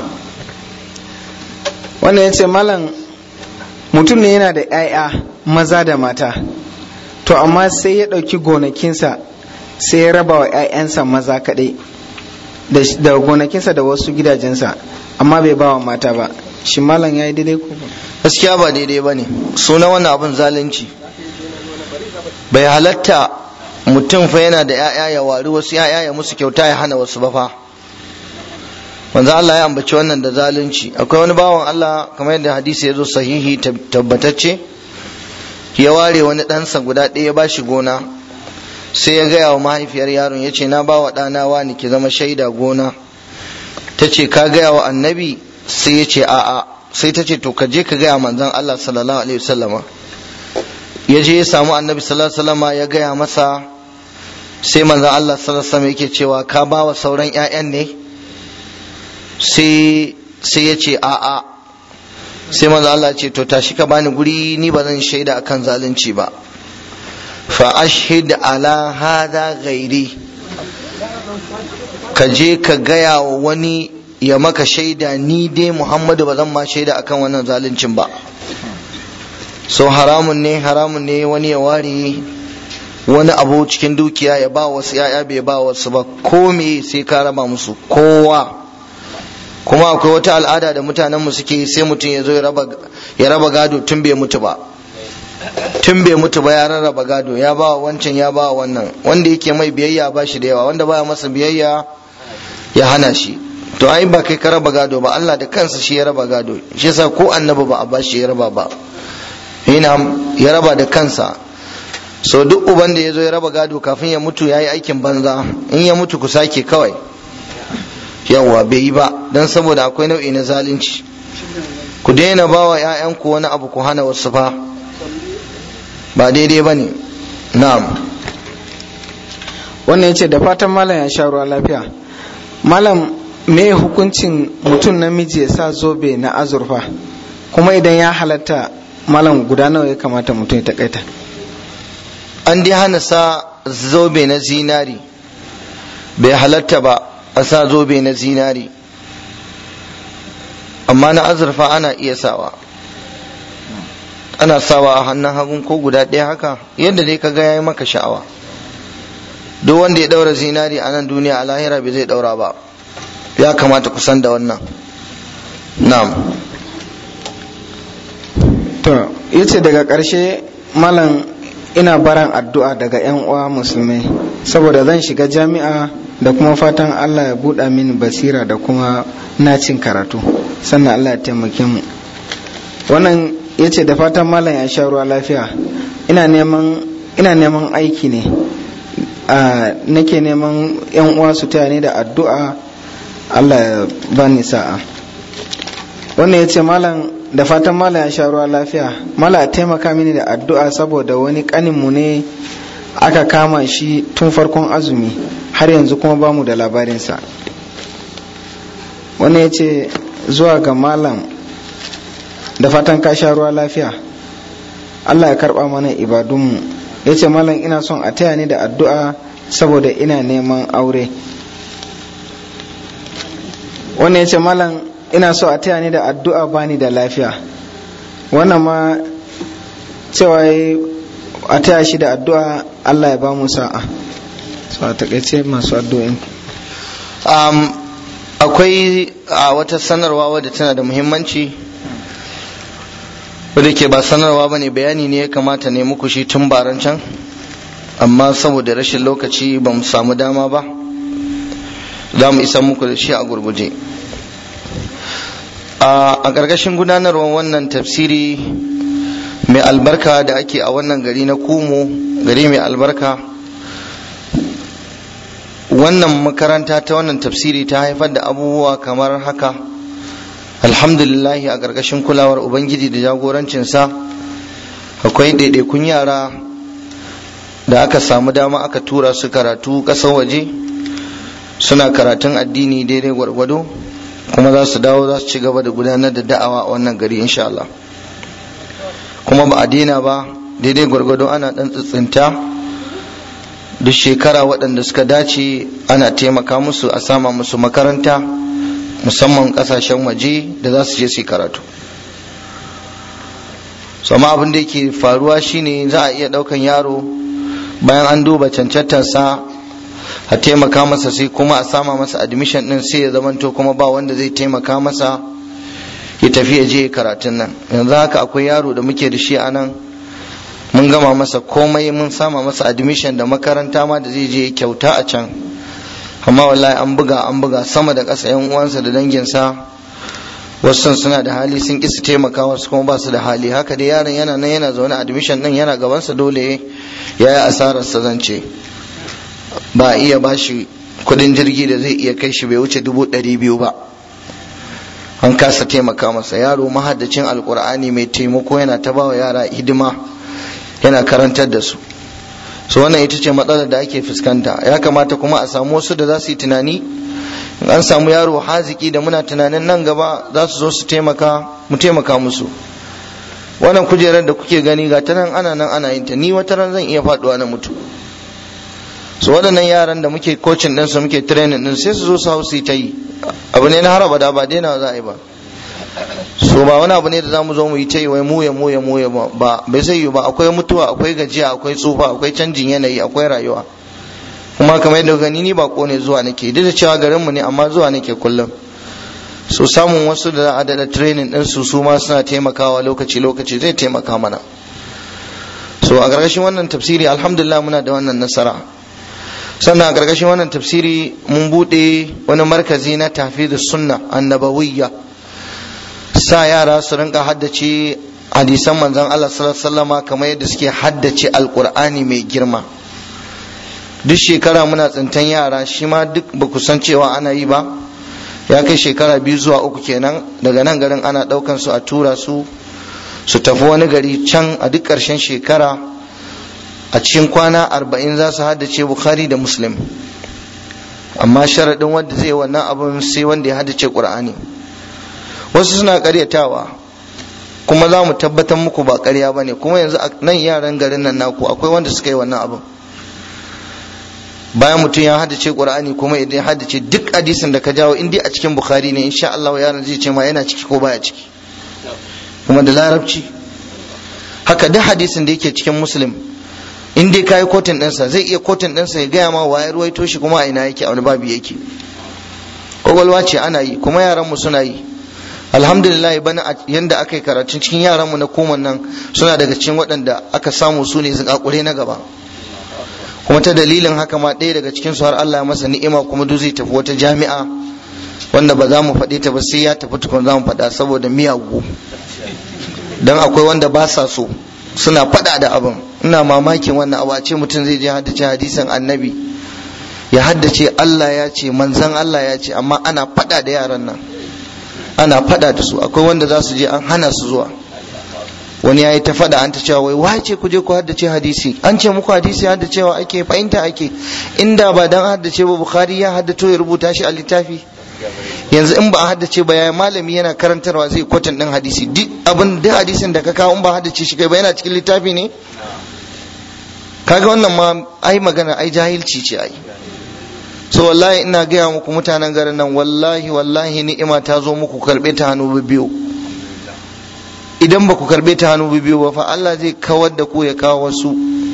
[SPEAKER 3] wannan ya ce malam mutum ne yana da 'ya'ya maza da mata to amma sai ya ɗauki gonakinsa sai ya raba wa 'ya'yansa maza kaɗai da gonakinsa da wasu gidajensa amma bai ba wa mata ba shi malam ya yi daidai ko
[SPEAKER 1] gaskiya ba daidai ba ne suna wannan abin zalunci bai halatta mutum fa yana da 'ya'ya ya wari wasu 'ya'ya ya musu kyauta ya hana wasu ba fa manzo Allah ya ambaci wannan da zalunci akwai wani bawan Allah kamar yadda hadisi ya zo sahihi tabbatacce ya ware wani ɗansa guda ɗaya ya bashi gona sai ya gaya wa mahaifiyar yaron ya ce na ba wa ɗana wani ki zama shaida gona ta ce ka gaya wa annabi sai ya ce a'a sai ta ce to ka je ka gaya manzon Allah sallallahu alaihi wasallama ya je ya samu annabi sallallahu alaihi wasallama ya gaya masa sai manzon Allah sallallahu alaihi wasallama yake cewa ka ba wa sauran 'ya'yan ne sai sai ya ce a'a sai manzo Allah ce to tashi ka bani guri ni ba zan shaida akan zalunci ba fa ashhid ala hada ghairi ka je ka gaya wa wani ya maka shaida ni dai Muhammadu ba zan ma shaida akan wannan zaluncin ba so haramun ne haramun ne wani ya ware wani abu cikin dukiya ya ba wasu ya'ya bai ba wasu ba ko me sai ka raba musu kowa kuma akwai wata al'ada da mutanen mu suke sai mutum ya zo ya raba gado tun bai mutu ba tun bai mutu ba ya rarraba gado ya ba wancan ya ba wannan wanda yake mai biyayya ba shi da yawa wanda baya masa biyayya ya hana shi to ai ba kai ka raba gado ba Allah da kansa shi ya raba gado shi yasa ko annabi ba a ba shi ya raba ba yana ya raba da kansa so duk uban da ya zo ya raba gado kafin ya mutu ya yi aikin banza in ya mutu ku sake kawai yawwa bai yi ba don saboda akwai nau'i na zalunci ku daina ba wa 'ya'yanku wani abu ku hana wasu fa ba daidai ba ne na'am
[SPEAKER 3] wannan ya ce da fatan malam ya sha ruwa lafiya malam me hukuncin mutum namiji ya sa zobe na azurfa kuma idan ya halatta malam guda nawa ya kamata mutum ya takaita
[SPEAKER 1] an dai hana sa zobe na zinari bai halatta ba a sa zobe na zinari amma na azurfa ana iya sawa ana sawa a hannun hagun ko guda ɗaya haka yadda dai ka ga yayi maka sha'awa duk wanda ya ɗaura zinari a nan duniya a lahira bai zai ɗaura ba ya kamata kusan da wannan na'am
[SPEAKER 3] to yace daga ƙarshe malam ina baran addu'a daga 'yan uwa musulmai saboda zan shiga jami'a da kuma fatan Allah ya buɗa mini basira da kuma nacin karatu sannan Allah ya taimake mu wannan ya ce da fatan malam ya sha ruwa lafiya ina neman ina neman aiki ne nake neman 'yan uwa su taya ni da addu'a Allah ya bani sa'a wannan ya ce malam da fatan malam ya sha ruwa lafiya malam ya taimaka mini da addu'a saboda wani kaninmu ne aka kama shi tun farkon azumi har yanzu kuma ba mu da labarinsa wannan ya ce zuwa ga malam da fatan ka sha ruwa lafiya allah ya karba mana ibadunmu ya ce malam ina son a taya ni da addu'a saboda ina neman aure wannan ya ce malam ina so a taya ni da addu'a bani da lafiya wannan ma cewa a taya shi da addu'a Allah ya ba mu sa'a so a takaice masu addu'in
[SPEAKER 1] um, akwai a wata sanarwa wadda tana da muhimmanci wadda ke ba sanarwa ba ne bayani ne ya kamata ne muku shi tun baran can amma saboda rashin lokaci ba mu samu dama ba za mu isa muku da shi a gurguje a ƙarƙashin gudanarwar wannan tafsiri mai albarka da ake a wannan gari na kumo gari mai albarka wannan makaranta ta wannan tafsiri ta haifar da abubuwa kamar haka alhamdulillahi a ƙarƙashin kulawar ubangiji da jagorancinsa akwai ɗaiɗaikun yara da aka samu dama aka tura su karatu ƙasar waje suna karatun addini daidai gwargwado kuma za su dawo za su ci gaba da gudanar da da'awa a wannan gari insha Allah kuma ba a daina ba daidai gwargwado ana dan tsitsinta duk shekara waɗanda suka dace ana taimaka musu a sama musu makaranta musamman ƙasashen waje da za su je su karatu sama abin da yake faruwa shine za a iya ɗaukan yaro bayan an duba cancantarsa a taimaka masa sai kuma a sama masa admission ɗin sai ya zamanto kuma ba wanda zai taimaka masa ya tafi ya je karatun nan yanzu haka akwai yaro da muke da shi a nan mun gama masa komai mun sama masa admission da makaranta ma da zai je kyauta a can amma wallahi an buga an buga sama da ƙasa yan uwansa da danginsa wasu suna da hali sun ƙi su taimaka wasu kuma ba su da hali haka dai yaron yana nan yana zaune admission din yana gabansa dole ya yi asarar sa zance ba iya bashi kudin jirgi da zai iya kai shi bai wuce dubu ɗari biyu ba an kasa taimaka masa yaro mahaddacin alkur'ani mai taimako yana ta bawa yara hidima yana karantar da su so wannan ita ce matsalar da ake fuskanta ya kamata kuma a samu wasu da za su yi tunani in an samu yaro haziki da muna tunanin nan gaba za su zo su taimaka mu taimaka musu wannan kujerar da kuke gani ga ta nan ana nan ana yin ta ni wata ran zan iya faduwa na mutu so waɗannan yaran da muke coaching din su muke training din sai su zo su hau su yi ta yi abu ne na haraba da ba daina za a yi ba so ba wani abu ne da za mu zo mu yi ta yi wai muya muya muya ba bai zai yi ba akwai mutuwa akwai gajiya akwai tsufa akwai canjin yanayi akwai rayuwa kuma kamar yadda gani ni bako ne zuwa nake duk da cewa garin mu ne amma zuwa nake kullum so samun wasu da za a daɗa training din su su ma suna taimakawa lokaci lokaci zai taimaka mana so a ƙarƙashin wannan tafsiri alhamdulillah muna da wannan nasara sannan a ƙarƙashin wannan tafsiri mun buɗe wani markazi na tafi da sunna annabawiyya sa yara su rinka haddace hadisan manzon Allah sallallahu alaihi wasallama kamar yadda suke haddace alqur'ani mai girma duk shekara muna tsintan yara shi ma duk ba ku san cewa ana yi ba ya kai shekara biyu zuwa uku kenan daga nan garin ana ɗaukan su a tura su su tafi wani gari can a duk ƙarshen shekara a cikin kwana arba'in za su haddace bukhari da muslim amma sharaɗin wanda zai wannan abin sai wanda ya haddace ƙur'ani wasu suna ƙaryatawa kuma za mu tabbatar muku ba ƙarya ba ne kuma yanzu nan yaran garin nan naku akwai wanda suka yi wannan abin bayan mutum ya haddace ƙur'ani kuma idan ya haddace duk hadisin da ka jawo in dai a cikin bukhari ne insha Allah yaron zai ce ma yana ciki ko baya ciki kuma da larabci haka duk hadisin da yake cikin muslim in dai kayi kotun ɗinsa zai iya kotun ɗinsa ya gaya ma waye ruwaito shi kuma a ina yake a wani babu yake kwakwalwa ce ana yi kuma yaranmu suna yi alhamdulillah bana yanda aka yi karatun cikin yaranmu na koman nan suna daga cikin waɗanda aka samu su ne zakakure na gaba kuma ta dalilin haka ma ɗaya daga cikin su har Allah ya masa ni'ima kuma duk zai tafi wata jami'a wanda ba za mu faɗe ta ba sai ya tafi tukun za mu faɗa saboda miyagu dan akwai wanda ba sa so suna faɗa da abin ina mamakin wannan abu a ce mutum zai je haddace hadisin annabi ya haddace Allah ya ce manzan Allah ya ce amma ana faɗa da yaran nan ana faɗa da su akwai wanda za su je an hana su zuwa wani ya yi ta faɗa an ta cewa wai wace ku je ku haddace hadisi an ce muku hadisi haddacewa ake fahimta ake inda ba dan haddace ba bukhari ya haddato ya rubuta shi a littafi yanzu in ba a haddace ba yayi malami yana karantarwa zai kwatan din hadisi duk abin duk hadisin da ka kawo in ba haddace shi kai ba yana cikin littafi ne kaga wannan ma ai magana ai jahilci ce ai so wallahi ina gaya muku mutanen garin nan wallahi wallahi ni'ima ta zo muku karbe ta hannu biyu idan ba ku karbe ta hannu biyu ba fa Allah zai kawar da ku ya kawo wasu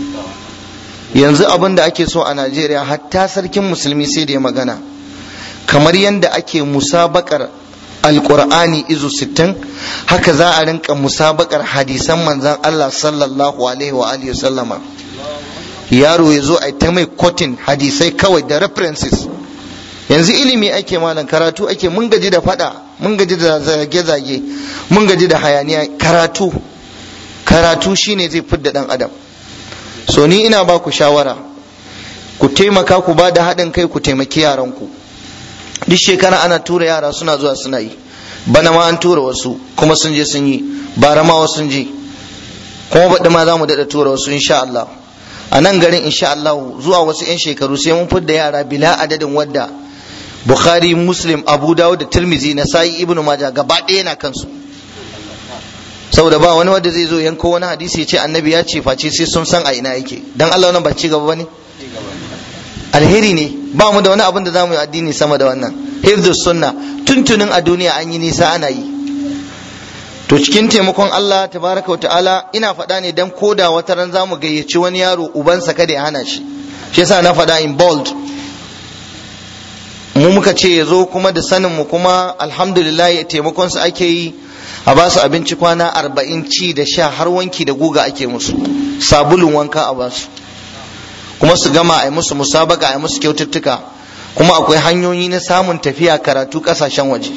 [SPEAKER 1] yanzu abin da ake so a Najeriya hatta sarkin musulmi sai da ya magana kamar yadda ake musabakar alkur'ani izu sittin haka za a rinka musabakar hadisan manzan Allah sallallahu alaihi wa alihi sallama yaro ya zo a ta mai kotin hadisai kawai da references yanzu ilimi ake malam karatu ake mun gaji da fada mun gaji da zage-zage mun gaji da hayaniya karatu karatu shine zai fidda dan adam so ni ina ba ku shawara ku taimaka ku ba da haɗin kai ku taimaki yaranku duk shekara ana tura yara suna zuwa suna yi bana ma an tura wasu kuma sun je sun yi bara ma wasu sun je kuma baɗi ma za mu daɗa tura wasu insha Allah a nan garin insha Allah zuwa wasu 'yan shekaru sai mun fidda yara bila adadin wadda Bukhari Muslim Abu Dawud da Tirmizi na Sa'i Ibn Majah gaba ɗaya na kansu saboda ba wani wanda zai zo yanko wani hadisi ya ce annabi ya ce face sai sun san a ina yake dan Allah wannan ba ci gaba bane alheri ne ba mu da wani abin da za mu yi addini sama da wannan hifdus sunna tuntunin a duniya an yi nisa ana yi to cikin taimakon Allah tabaraka wa ta'ala ina faɗa ne dan koda wata ran za mu gayyaci wani yaro ubansa kada ya hana shi shi yasa na faɗa in bold mu muka ce ya zo kuma da sanin mu kuma alhamdulillah ya taimakon su ake yi a ba su abinci kwana arba'in ci da sha har wanki da guga ake musu sabulun wanka a ba su kuma su gama a yi musu musabaka a yi musu kyaututtuka kuma akwai hanyoyi na samun tafiya karatu kasashen waje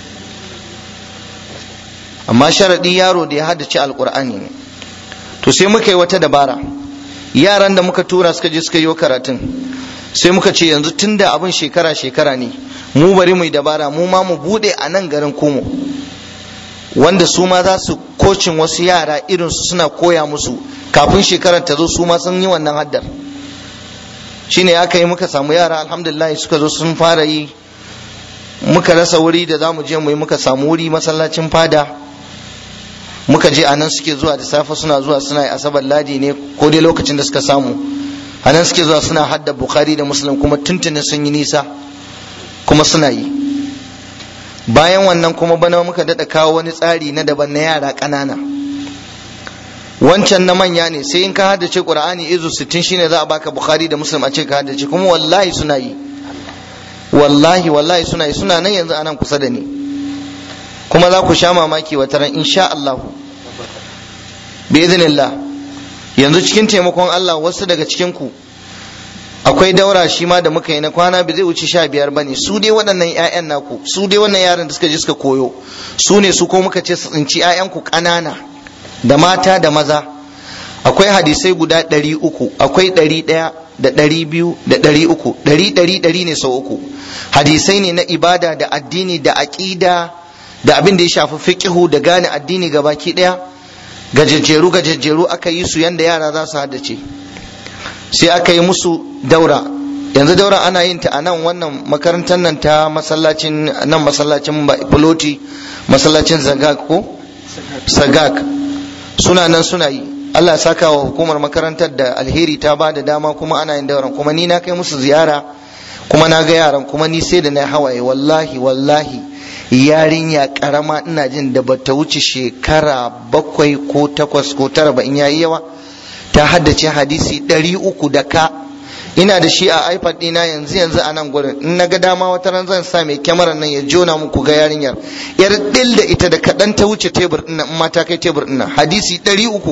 [SPEAKER 1] amma sharaɗi yaro da ya haddace alkur'ani ne to sai muka yi wata dabara yaran da muka tura suka je suka yi karatun sai muka ce yanzu tunda abin shekara shekara ne mu bari mu yi dabara mu ma mu bude a nan garin komo wanda su ma za su kocin wasu yara irinsu suna koya musu kafin shekarar ta zo su ma sun yi wannan haddar shine aka yi muka samu yara alhamdulillah suka zo sun fara yi muka rasa wuri da za mu je mu yi muka samu wuri masallacin fada muka je anan suke zuwa da safe suna zuwa suna yi asabar ladi ne ko dai lokacin da suka samu anan suke zuwa suna hadda bukhari da muslim kuma tuntunin sun yi nisa kuma suna yi bayan wannan kuma bana muka daɗa kawo wani tsari na daban na yara ƙanana wancan na manya ne sai in ka haddace qur'ani izu 60 shine za a baka bukhari da muslim a ce ka haddace kuma wallahi suna yi wallahi wallahi suna yi suna nan yanzu anan kusa da ni kuma za ku sha mamaki wata ran insha Allah bi idhnillah yanzu cikin taimakon Allah wasu daga cikin ku akwai daura shi ma da muka yi na kwana bai zai wuce sha biyar bane su dai waɗannan ƴaƴan naku su dai wannan yaran da suka je suka koyo su ne su ko muka ce su tsinci ƴaƴan ku ƙanana da mata da maza akwai hadisai guda ɗari uku akwai ɗari ɗaya da ɗari biyu da ɗari uku ɗari ɗari ɗari ne sau uku hadisai ne na ibada da addini da aƙida da abin da ya shafi fiqihu da gane addini ga baki ɗaya gajejjeru gajejjeru aka yi su yanda yara za su haddace sai aka yi musu daura yanzu daura ana yin ta a nan wannan makarantar nan ta masallacin nan masallacin filoti masallacin zagak ko sagak suna nan suna yi Allah ya saka wa hukumar makarantar da alheri ta ba da dama kuma ana yin dauran kuma ni na kai musu ziyara kuma na ga yaran kuma ni sai da na hawaye wallahi wallahi yarinya karama ina jin da bata wuce shekara bakwai ko takwas ko tara ba in yayi yawa ta haddace hadisi ɗari uku da ka ina da shi a ipad ɗina yanzu yanzu a nan gurin in na ga dama wata ran zan sa mai kyamarar nan ya jona muku ga yarinyar yar ɗil da ita da kaɗan ta wuce tebur ɗin in ma ta kai tebur ɗin hadisi ɗari uku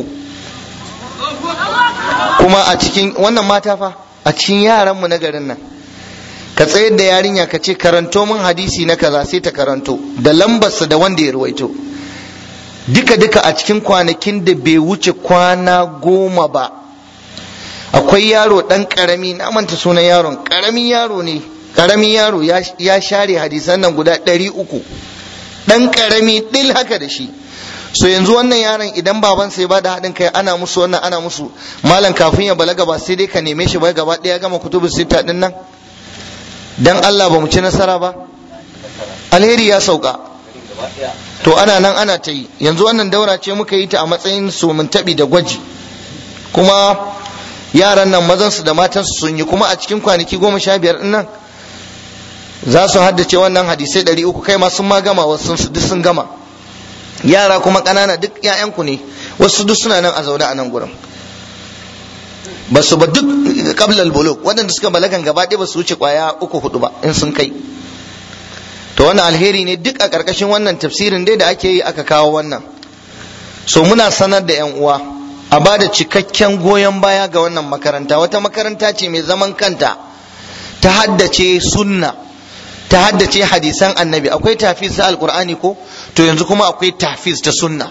[SPEAKER 1] kuma a cikin wannan mata fa a cikin yaranmu na garin nan ka tsayar da yarinya ka ce karanto min hadisi na kaza sai ta karanto da lambarsa da wanda ya ruwaito duka duka a cikin kwanakin da bai wuce kwana goma ba akwai yaro dan karami na manta sunan yaron karamin yaro ne karamin yaro ya share hadisan nan guda ɗari uku dan karami dil haka da shi so yanzu wannan yaron idan baban sai ba da haɗin kai ana musu wannan ana musu malam kafin ya balaga ba sai dai ka neme shi ba gaba ɗaya gama kutubu sita din nan dan Allah ba mu ci nasara ba alheri ya sauka to ana nan ana ta yi yanzu wannan daura ce muka yi ta a matsayin su mun taɓi da gwaji kuma yaran nan mazansu da matansu sun yi kuma a cikin kwanaki goma sha biyar nan za su haddace wannan hadisai ɗari uku kai ma sun ma gama wasu duk sun gama yara kuma ƙanana duk 'ya'yanku ne wasu duk suna nan a zaune a nan gurin ba su ba duk kablal buluk waɗanda suka balagan gaba ɗaya ba su wuce kwaya uku hudu ba in sun kai to wannan alheri ne duk a ƙarƙashin wannan tafsirin dai da ake yi aka kawo wannan so muna sanar da 'yan uwa a ba da cikakken goyon baya ga wannan makaranta wata makaranta ce mai zaman kanta ta haddace sunna ta haddace hadisan annabi akwai tafiz ta alkur'ani ko to yanzu kuma akwai tafiz ta sunna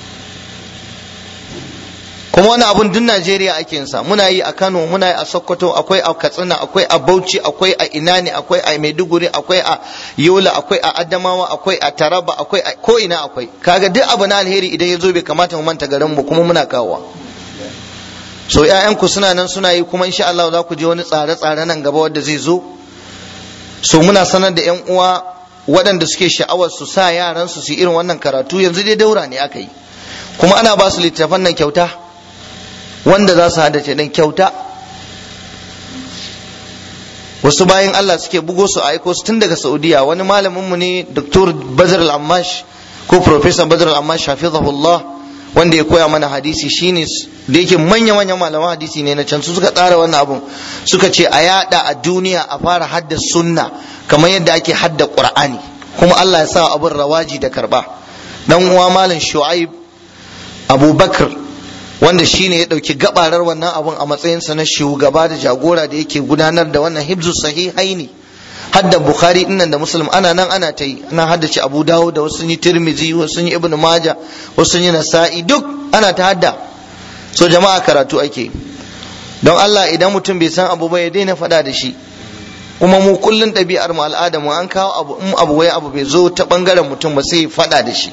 [SPEAKER 1] kuma wani abun duk Najeriya ake yin sa muna yi a Kano muna yi a Sokoto akwai a Katsina akwai a Bauchi akwai a ina ne akwai a Maiduguri akwai a Yola akwai a Adamawa akwai a Taraba akwai a ko ina akwai kaga duk abu na alheri idan ya zo bai kamata mu manta garin mu kuma muna kawowa so ƴaƴanku suna nan suna yi kuma insha Allah za ku je wani tsare-tsare nan gaba wanda zai zo so muna sanar da ƴan uwa waɗanda suke sha'awar su sa yaran su su irin wannan karatu yanzu dai daura ne aka yi kuma ana ba su littattafan nan kyauta wanda za su haddace ɗin kyauta wasu bayan Allah suke bugo su aiko su tun daga Saudiya wani malamin mu ne Dr. Badr al-Ammash ko Professor Badr al-Ammash hafizahullah wanda ya koya mana hadisi shine da yake manya manyan malaman hadisi ne na can su suka tsara wannan abun suka ce a yada a duniya a fara hadda sunna kamar yadda ake hadda Qur'ani kuma Allah ya sa abun rawaji da karba dan uwa malam Shu'aib Abubakar wanda shine ya dauki gabarar wannan abun a matsayinsa na shugaba da jagora da yake gudanar da wannan hibzu sahihaini hadda bukhari dinnan da muslim ana nan ana ta yi ana haddace abu dawo da wasu yi tirmizi wasu yi ibnu maja wasu yi nasa'i duk ana ta hadda so jama'a karatu ake don Allah idan mutum bai san abu ba ya daina faɗa da shi kuma mu kullun ɗabi'ar mu al'ada mu an kawo abu in abu wai abu bai zo ta bangaren mutum ba sai faɗa da shi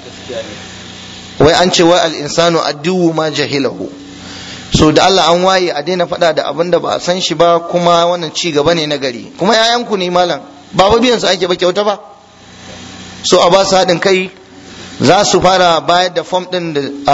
[SPEAKER 1] wai an ce wai al-insanu addu'u ma jahilahu so da Allah an waye a daina faɗa da abin da ba a san shi ba kuma wannan ci gaba ne na gari kuma yayanku ne malam ba ba biyan su ake ba kyauta ba so a ba su haɗin kai za su fara bayar da fom ɗin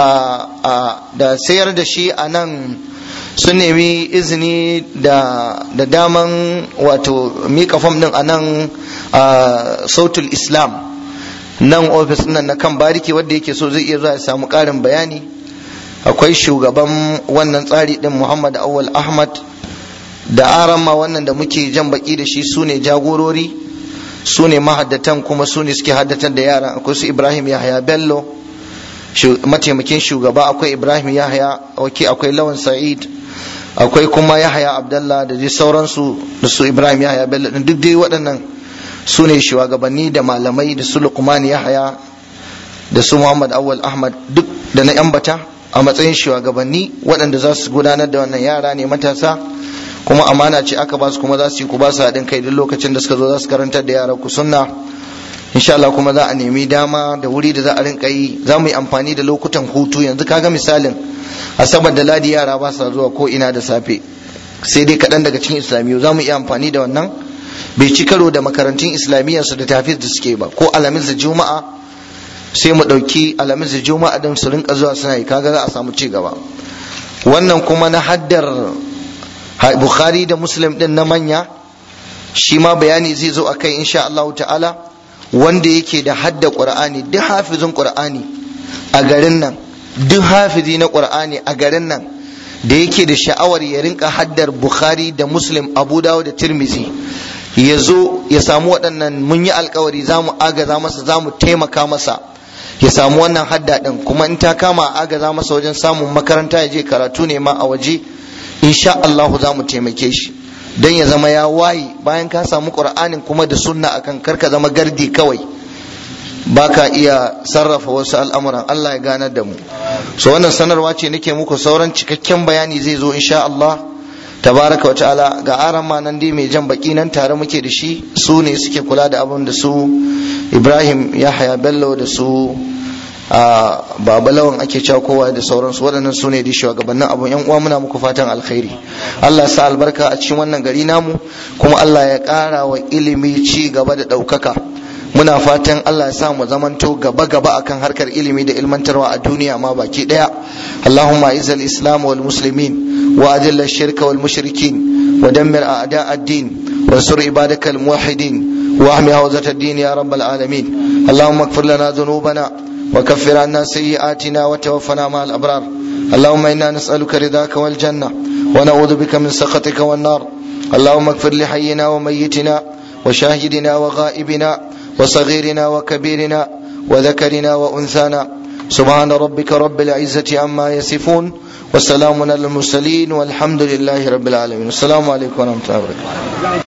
[SPEAKER 1] da sayar da shi a nan sun nemi izini da daman wato mika fom ɗin a nan sautul islam nan ofis nan na kan bariki wanda yake so zai iya zuwa ya samu ƙarin bayani akwai shugaban wannan tsari din muhammad awal ahmad da arama wannan da muke jan baki da shi su ne jagorori su ne mahaddatan kuma su ne suke haddatar da yaran akwai su ibrahim yahaya bello mataimakin shugaba akwai ibrahim yahaya wake akwai lawan sa'id akwai kuma yahaya abdallah da dai sauransu da su ibrahim yahaya bello din duk dai waɗannan su ne shugabanni da malamai da su lukman yahaya da su muhammad awal ahmad duk da na yan bata a matsayin shugabanni waɗanda za su gudanar da wannan yara ne matasa kuma amana ce aka ba su kuma za su yi ku ba su haɗin kai duk lokacin da suka zo za su karantar da yara ku sunna insha Allah kuma za a nemi dama da wuri da za a rinka yi za mu yi amfani da lokutan hutu yanzu kaga misalin asabar da ladi yara ba sa zuwa ko ina da safe sai dai kaɗan daga cikin islamiyu za mu iya amfani da wannan bai ci karo da makarantun islamiyyarsu da tafiz da suke ba ko alamis da juma'a sai mu ɗauki alamis da juma'a din su rinka zuwa suna yi kaga za a samu ci gaba wannan kuma na haddar bukhari da muslim din na manya shi ma bayani zai zo akai insha Allah ta'ala wanda yake da hadda qur'ani duk hafizin qur'ani a garin nan duk hafizi na qur'ani a garin nan da yake da sha'awar ya rinka haddar bukhari da muslim abu dawo da tirmizi ya zo ya samu waɗannan mun yi alkawari za mu agaza masa za mu taimaka masa ya samu wannan hadda ɗin kuma in ta kama agaza masa wajen samun makaranta ya je karatu ne ma a waje insha Allah za mu taimake shi don ya zama ya waye bayan ka samu ƙur'anin kuma da sunna akan karka zama gardi kawai baka iya sarrafa wasu al'amuran Allah ya ganar da mu so wannan sanarwa ce nake muku sauran cikakken bayani zai zo insha Allah tabaraka wa ta'ala ga aran ma nan dai mai jan baki nan tare muke da shi su ne suke kula da abin da su Ibrahim Yahaya Bello da su a babalawan ake cewa kowa da sauransu waɗannan su ne da shugabannin abun yan uwa muna muku fatan alkhairi Allah sa albarka a cikin wannan gari namu kuma Allah ya ƙara wa ilimi ci gaba da ɗaukaka muna fatan Allah ya sa mu zamanto gaba gaba akan harkar ilimi da ilmantarwa a duniya ma baki daya Allahumma izal islam wal muslimin wa adilla shirka wal mushrikin wa dammir a'da ad-din wa sur ibadaka al muwahhidin wa ahmi hawzat ad-din ya rabbal alamin Allahumma ighfir lana dhunubana wa kaffir anna sayyi'atina wa tawaffana ma'al abrar اللهم انا نسالك رضاك والجنه ونعوذ بك من سخطك والنار اللهم اغفر لحينا وميتنا وشاهدنا وغائبنا وصغيرنا وكبيرنا وذكرنا وانثانا سبحان ربك رب العزه عما يصفون وسلام على المرسلين والحمد لله رب العالمين السلام عليكم ورحمه الله وبركاته